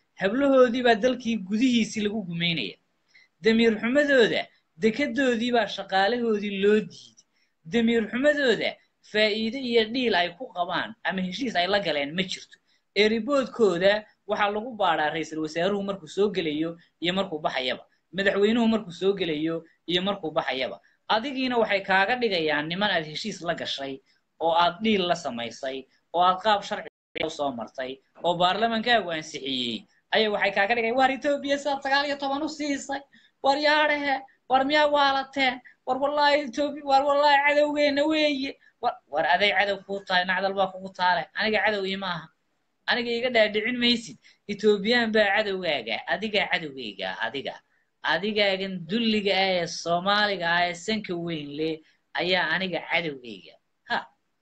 Speaker 3: hablahoodii baa dalkii gudihiisii lagu gumaynaya damiir xumadooda dekedoodii baa shaqaalahoodii loo diiday damiir xumadooda faa'iide iyo dhiil ay ku qabaan ama heshiis ay la galeen ma jirto eeriboodkooda waxaa lagu baadhaa ra-iisul wasaaruhu markuu soo gelayo iyo markuu baxayaba madaxweynuhu markuu soo gelayo iyo markuu baxayaba adigiina waxay kaaga dhigayaan niman aad heshiis la gashay oo aad dhiil la samaysay oo aad qaab sharci usoo martay oo baarlamankaagu ansixiyey ayaa waxay kaaga dhigayaan war etoobiya sidaad sagaal iyo toban u siisay war yaadhehe war miyaa waalateen war wallaahi etoobiya war wallaahi cadowgeena weeye war war aday cadow kuu tahay nacdal baa kugu taale aniga cadow ima aha aniga iga dhaadhicin maysid etoobiyaan baa cadowgaaga adigaa cadowgayga adiga adigaagan dulliga ah ee soomaaliga ah ee sanka weyn leh ayaa aniga cadowgayga ha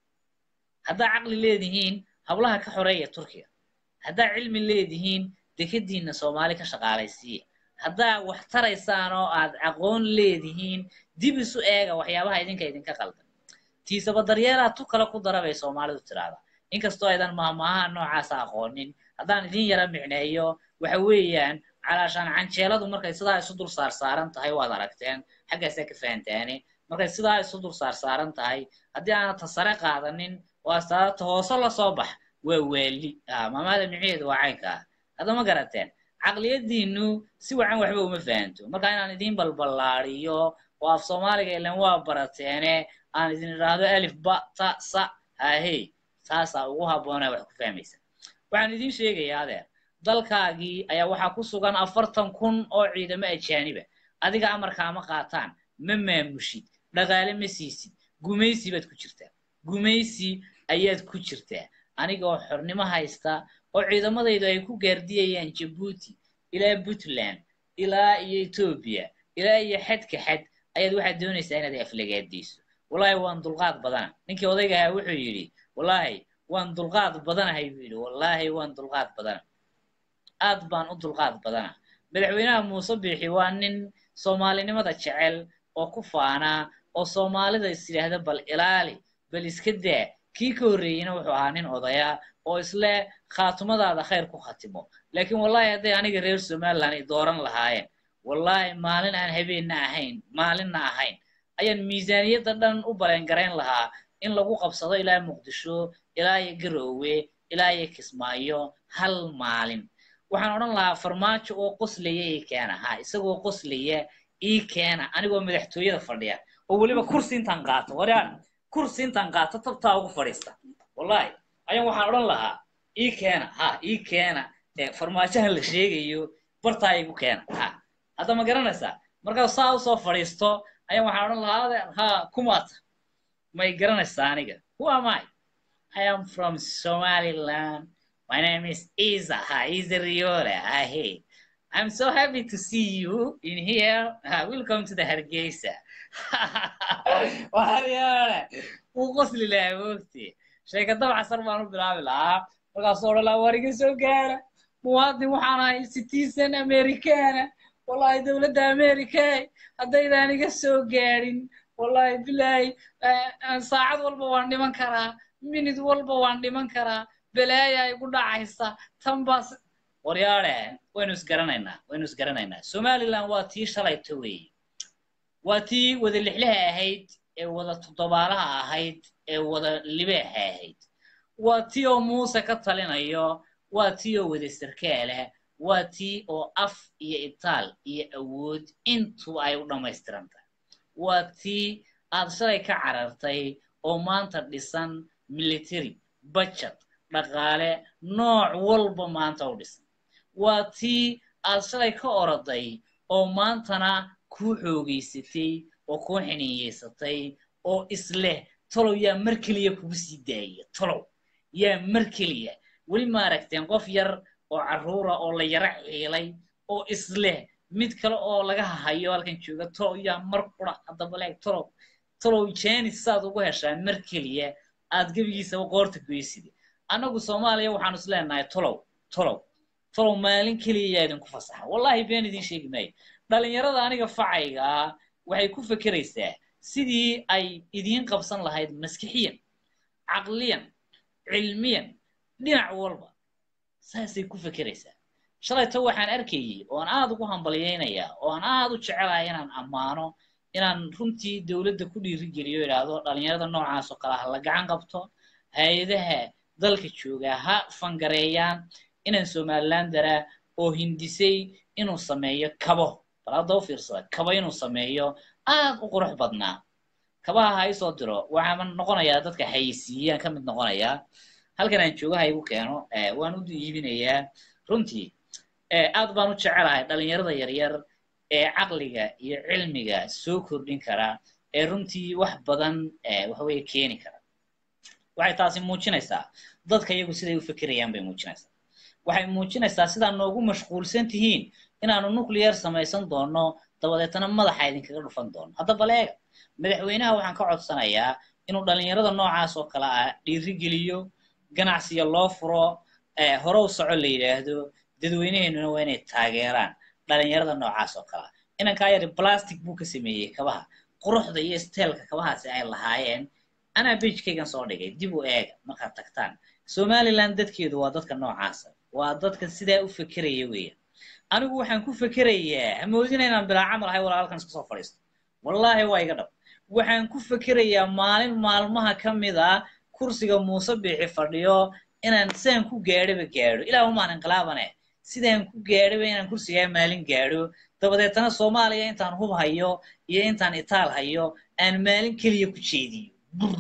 Speaker 3: haddaa caqli leedihiin hablaha ka xoreeya turkiga haddaa cilmi leedihiin dekadiinna soomaali ka shaqaalaysiiya haddaa wax taraysaan oo aad aqoon leedihiin dib isu eega waxyaabaha idinka idinka qaldan tiisaba daryeelaa tu kale ku dara bay soomaalidu tiraahdaa inkastoo aydan maahmaaha noocaasa aqoonin haddaan idin yara micneeyo waxa weeyaan calaashaan canjeeladu markay sidaa isu dul saarsaaran tahay waad aragteen xaggaasaa ka fahantaane markay sidaa isu dul saarsaaran tahay haddii aanad ta sare qaadanin oo astaadata hoose lasoo bax waa waali maamaada micneheedu waa caynka ah hadda ma garateen caqliyadiinu si wacan waxba uma fahanto marka inaan idin balballaadiyo oo af soomaaliga ilan waa barateene aan idin idhaahdo alif ba ta sa hahey taasaa ugu habboonaa wax ku fahmaysa waxaan idin sheegayaa adeer dalkaagii ayaa waxaa ku sugan afartan kun oo ciidamo ajaaniba adiga amarkaa ma qaataan ma maamushid dhaqaale ma siisid gumaysi baad ku jirtaa gumaysi ayaad ku jirtaa aniga oo xornimo haysta oo ciidamadaydu ay ku gaardiyayaan jabuuti ilaa puntland ilaa iyo etoobiya ilaa iyo xadka xad ayaad waxaad doonaysaa inaad aflagaadayso wallaahi waan dulqaad badana ninkii odayga ahaa wuxuu yidhi wallaahi waan dulqaad badanahay buu yidhi wallaahi waan dulqaad badana aad baan u dulqaad badana madaxweynaha muuse biixi waa nin soomaalinimada jecel oo ku faanaa oo soomaalida is yidhaahda bal ilaali bal iska daa kii ka horreeyeyna wuxuu ahaa nin odaya oo isle khaatumadaada khayr ku khatimo laakiin wallaahi hadday aniga reer somaliland ay dooran lahaayeen wallaahi maalin aan habeenna ahayn maalinna ahayn ayaan miisaaniyadda dhan u baleengarayn lahaa in lagu qabsado ilaa muqdisho ilaa iyo garoowe ilaa iyo kismaayo hal maalin waxaan odhan lahaa farmaajo oo qoslaya ii keena ha isagoo qoslaya ii keena anigoo madaxtooyada fadhiya oo weliba kursi intaan qaato waraan kursi intaan qaato tabtaa ugu fadhiista wallahi ayaan waxaan odhan lahaa ii keena ha ii keena farmaajahan la sheegayo bartaa igu keena ha hadda ma garanaysaa markaa saa usoo fadhiisto ayaan waxaan odhan lahaa adeer ha kumaata may garanaysaa aniga who am I I am from Somaliland My name is Isa. Hi, Isa Riola. Hi, hey. I'm so happy to see you in here. Uh, welcome to the Hargeisa. Wariola. Wuu qosli lahaa moogti. Sheekada casar baan u bilaabi lahaa. Markaasuu odhan lahaa war iga soo gaara. Muwaadin waxaan ahay citizen Americana. Wallahi dowladda America haddaydaan iga soo gaarin. Wallahi bilaahi saacad walba waan dhiman karaa. Minid walba waan dhiman karaa. balaaya igu dhacaysa tan baas waryaale waynu isgaranaynaa waynu isgaranaynaa somaliland waa tii shalayto weeye waa tii wada lixlaha ahayd ee wada toddobaalaha ahayd ee wada libeexa ahayd waa tii oo muuse ka talinayo waa tii oo wada sarkaala waa tii oo af iyo itaal iyo awood intuba ay u dhammaystiran tahay waa tii aad shalay ka carartay oo maanta dhisan military budget dhaqaale nooc walba maanta u dhisan waa tii aad shalay ka oroday oo maantana kuu xoogaysatay oo kuu xiniiyeysatay oo isleh tolow yaa mar keliya kugu sii daaya tolow yaa mar keliya weli maaragteen qof yar oo carruura oo la yaro ciilay oo isleh mid kale oo laga hayo halkan jooga tolow yaa mar qura haddaba leeg tolow tolow janis saad ugu heshaa mar keliya aad gebigiisaba qoorta goysida annagu soomaaliya waxaanu is leenahay tolow tolow tolow maalin keliya yaa idinku fasaxa wallahi been idin sheegi maayo dhalinyarada aniga facayga ah waxay ku fekeraysaa sidii ay idiin qabsan lahayd maskixiyan caqliyan cilmiyan dhinac walba saasay ku fekeraysaa shalayto waxaan arkayey oon aad ugu hambalyeynaya oon aad u jecelahay inaan ammaano inaan runtii dowladda ku dhiirigeliyo idhaahdo dhalinyarada noocaas oo kale ha la gacan qabto hay-adaha dalka jooga ha fangareeyaan inaan somaliland daraa oo hindisay inuu sameeyo kabo bal hadda u fiirsada kabo inuu sameeyo aad u qurux badnaa kabaha ha isoo diro waxaan noqonayaa dadka haysiiyaan ka mid noqonayaa halkan aan jooga ha igu keeno waan u iibinayaa runtii aad baan u jecelahay dhalinyarada yaryar ee caqliga iyo cilmiga soo kordhin kara ee runtii wax badan waxaweye keeni kara waxay taasi muujinaysaa dadka iyagu siday u fekerayaan bay muujinaysaa waxay muujinaysaa sidaa noogu mashquulsan tihiin inaanu nuclear samaysan doono dabadeetana madaxa idinkaga dhufan doono hadda baleega madaxweynaha waxaan ka codsanayaa inuu dhalinyarada noocaas oo kale ah dhiirigeliyo ganacsiga loo furo hore u soco la yidhaahdo dadweynaheennuna waa inay taageeraan dhalinyarada noocaas oo kale ah inankaa yari plastic buu ka sameeyey kabaha quruxda iyo steelka kabahaasi ay lahaayeen anaa beijkaygan soo dhigay dib u eega markaad tagtaan somaliland dadkeedu waa dadka noocaasa waa dadka sidaa u fekeraya weeyaan anigu waxaan ku fekerayaa hamoodina inaan bilaa camal ahay walaa halkan iska soo fadhiisto wallaahi waa iga dhab waxaan ku fekerayaa maalin maalmaha ka mid a kursiga muuse biixi fadhiyo inaan sidaan ku gaadhoba gaadho ilaa umaan inqilaabane sidaan ku gaadhoba inaan kursigaa maalin gaadho dabadeetana soomaaliya intaan hub hayo iyo intaan itaal hayo aan maalin keliya ku jeediyo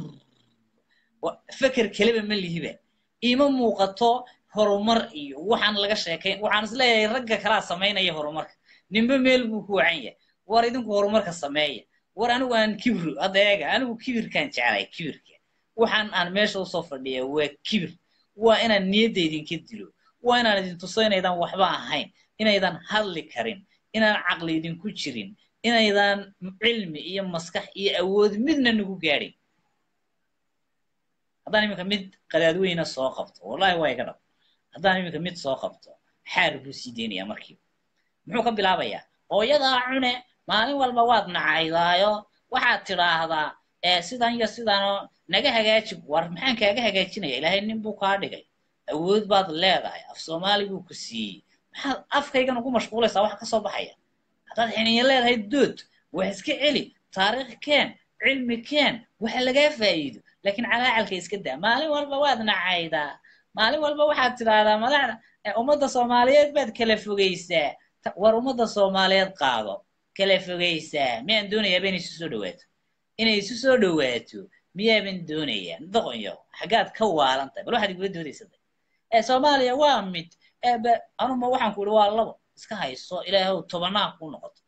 Speaker 3: feker keliba ma lihiba ima muuqato horumar iyo waxaan laga sheekayn waxaan isleeyahay ragga kalaa samaynaya horumarka ninba meel buu ku wacan yahay war idinku horumarka sameeya war anigu aan kibir hadda eega anigu kibirkaan jeclay kibirka waxaan aan meesha usoo fadhiya waa kibir waa inaan niyadda idinka dilo waa inaan idin tuso inaydan waxba ahayn inaydan hadli karin inaan caqli idinku jirin inaydan cilmi iyo maskax iyo awood midna nagu gaadhin haddaan iminka mid qadaadweyna soo qabto wallahi waa iga dhab haddaan iminka mid soo qabto xaar buu sii deynayaa markiiba muxuu ka bilaabayaa hooyadaa cune maalin walba waad nacaydaayo waxaad tidhaahdaa sidan iyo sidanoo naga hagaaji war maxaan kaaga hagaajinaya ilaahay nin buu kaa dhigay awood baad leedahay af soomaali buu ku siiyey maxaad afkaygan ugu mashquulaysaa wax ka soo baxaya haddaad xiniyo leedahay dood wax iska celi taariikh keen cilmi keen waxa lagaa faa'iido laakiin calaacalka iska daa maalin walba waad nacaydaa maalin walba waxaad tidhaahdaa madaxda ummadda soomaaliyeed baad kala fogaysaa war ummadda soomaaliyeed qaado kala fogaysaa miyaan doonayaaba inay isu soo dhawaato inay isu soo dhawaato miyaaban doonayaa doqonyo xaggaad ka waalan tahay bal waxaad igula doodaysatay ee soomaaliya waa mid eebe anuma waxaan ku ihi waa labo iska hayso ilaahow tobanaa kuu noqoto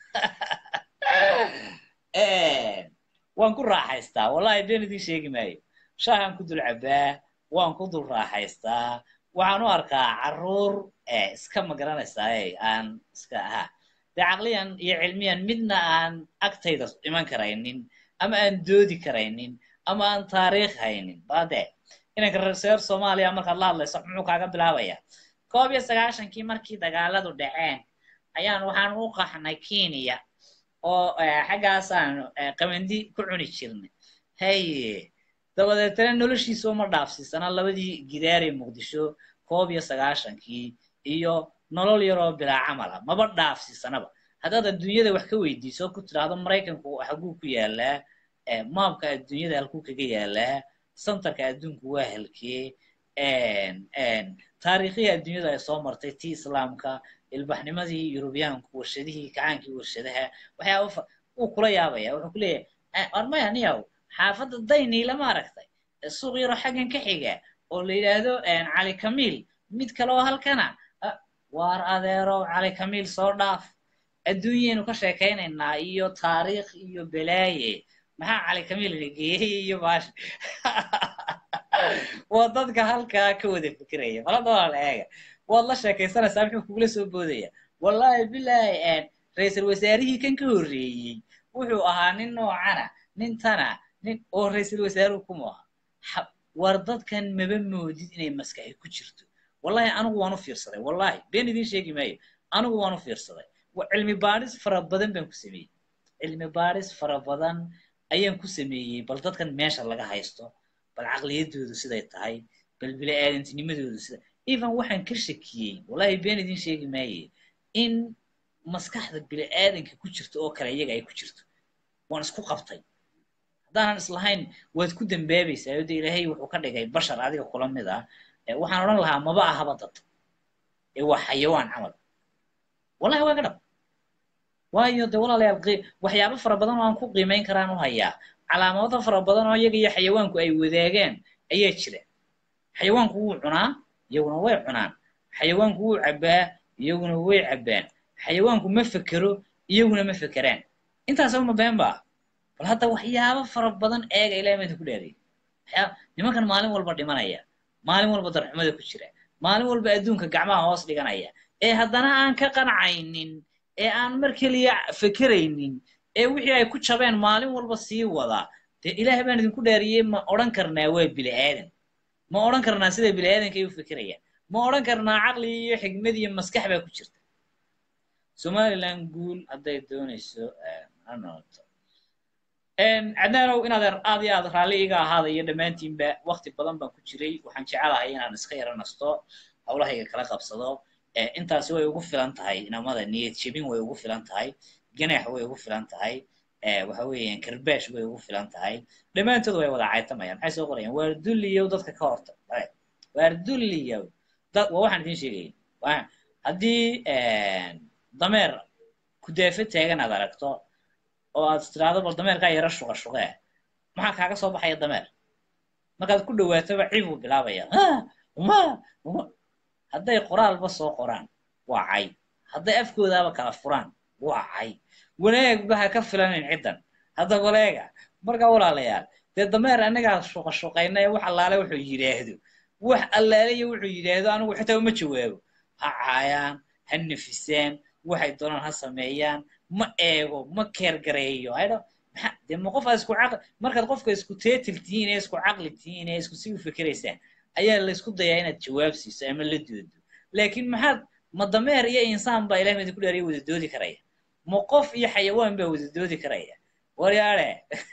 Speaker 3: waan ku raaxaystaa wallahi been idiin sheegi maayo shaahaan ku dul cabaa waan ku dul raaxaystaa waxaan u arkaa carruur iska magaranaysaa aan iska ha dee caqliyan iyo cilmiyan midna aan agtayda iman karaynin ama aan doodi karaynin ama aan taariikh haynin bade inanka reer soomaaliya markaad la hadlayso muxuu kaaga bilaabaya koob iyo sagaashankii markii dagaaladu dhaceen ayaan waxaan u qaxnay kenya oo xaggaasaan qamandi ku cuni jirnay haye dabadeetana noloshiisa uma dhaafsiisana labadii gidaaree muqdisho koob iyo sagaashankii iyo nolol yaroo bilaa camala maba dhaafsiisanaba haddaad adduunyada wax ka weydiiso ku tidhaahdo maraykanku xaguu ku yaalaa maabka adduunyada halkuu kaga yaalaa santarka adduunku waa halkee taariikhihii adduunyada ay soo martay tii islaamka ilbaxnimadii yurubiyaanku warshadihii kacaankii warshadaha waxyaaba wuu kula yaabaya wuxuu ku leeyahay armaya niyaw xaafadda dayniila ma aragtay suuq yaro xaggan ka xiga oo la yidhaahdo cali kamiil mid kale oo halkana waar adeerow cali kamiil soo dhaaf adduunyaynu ka sheekaynaynaa iyo taariikh iyo belaaye maxaa cali kamiil geeyey iyo baash waa dadka halkaa ka wada fikiraya malada waa la eega waad la sheekaysanaysaa muxuu kugula soo boodaya wallahi bilaahi ra-iisul wasaarihii kan ka horreeyey wuxuu ahaa nin noocana nin tana nin oo ra-iisul wasaaruhu kuma aha war dadkan maba moodid inay maskaxi ku jirto wallahi anigu waan u fiirsaday wallahi been idiin sheegi maayo anigu waan u fiirsaday cilmi baadhis fara badan baan ku sameeyey cilmi baadhis fara badan ayaan ku sameeyey bal dadkan meesha laga haysto bal caqliyadoodu siday tahay bal bili-aadantinimadoodu sida
Speaker 1: even waxaan ka shakiyey wallahi been idin sheegi maaye in maskaxda bini'aadanka ku jirta oo kale iyaga ay ku jirto waan isku qabtay haddaanan islahayn waad ku dambaabaysaa oo de ilaahay wuxuu ka dhigay bashar adiga kula mid ah ee waxaan odhan lahaa maba ahaba dad ee waa xayawaan camal wallahi waa ka dhab waayo de walaalayaal qi- waxyaabo fara badan oo aan ku qiimeyn karaan u hayaa calaamado fara badan oo iyaga iyo xayawaanku ay wadaagaan ayaa jira xayawaanku wuu cunaa iyaguna way cunaan xayawaanku wuu cabbaa iyaguna way cabbaan xayawaanku ma fekero iyaguna ma fekeraan intaas uma been ba bal hadda waxyaabo fara badan eega ilahay maanta ku dheeray waxyaa nimankan maalin walba dhimanaya maalin walba darxumada ku jira maalin walba adduunka gacmaha hoos dhiganaya ee haddana aan ka qancaynin ee aan mar keliya fekeraynin ee wixii ay ku jabeen maalin walba sii wada dee ilaahay baan idinku dheeriyey ma odhan karnaa waa bini aadan ma odhan karnaa sida bini aadanka ay u fekerayaan ma odhan karnaa caqli iyo xigmad iyo maskax baa ku jirta somaliland guul hadday doonayso ha noqoto cadnaanow inaad aad iyo aad raalli iga ahaada iyo dhammaantiinba wakti badan baan ku jiray waxaan jecelahay inaan iska yara nasto hawlahayga kala qabsado Eh, intaasi way ugu filan tahay inamada niyad jebin way ugu filan tahay ganaax way ugu filan tahay eh, waxa weeyaan karbash way ugu filan tahay dhammaantood way wada caytamayaan maxay soo qorayaan waar dulliyow dadka ka horta Right. waar dulliyow dad waa waxaan idin sheegaya Waa- haddii dameer kudaafe taagan aad aragto oo aad tiraahdo bal dameerkaa yara shuqa shuqee maxaa kaaga soo baxaya dameer markaad ku dhawaatoba cib buu bilaabaya "Ah, uma uma hadday qoraalba soo qoraan waa cay hadday afkoodaaba kala furaan waa cay wanaagba ha ka filanin ciddan hadda waleega marka walaalayaal dee dameer annagaa shuqa shuqayna ee wax allaale wuxuu yidhaahdo wax allaale iyo wuxuu yidhaahdo anigu xitaa uma jawaabo ha caayaan ha nafisaan waxay doonaan ha sameeyaan ma eego ma keergareeyo haydho maxaa dee ma qof aad isku caqli markaad qofka isku teetil tihiin ee isku caqli tihiin ee isku si u fikeraysaan ayaa la isku dayaa inaad jawaab siiso ama la doodo laakiin maxaad ma dameer iyo insaan baa ilahay idinku dheeriya wada doodi karaya ma qof iyo xayawaan baa wada doodi karaya waryaale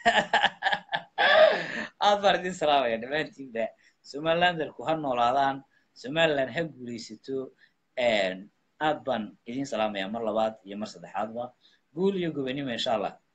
Speaker 1: aad baan idin salaamaya dhammaantiinba somalilanderku ha noolaadaan somaliland ha guulaysato aad baan idin salaamaya mar labaad iyo mar saddexaadba guul iyo gobanimo insha allah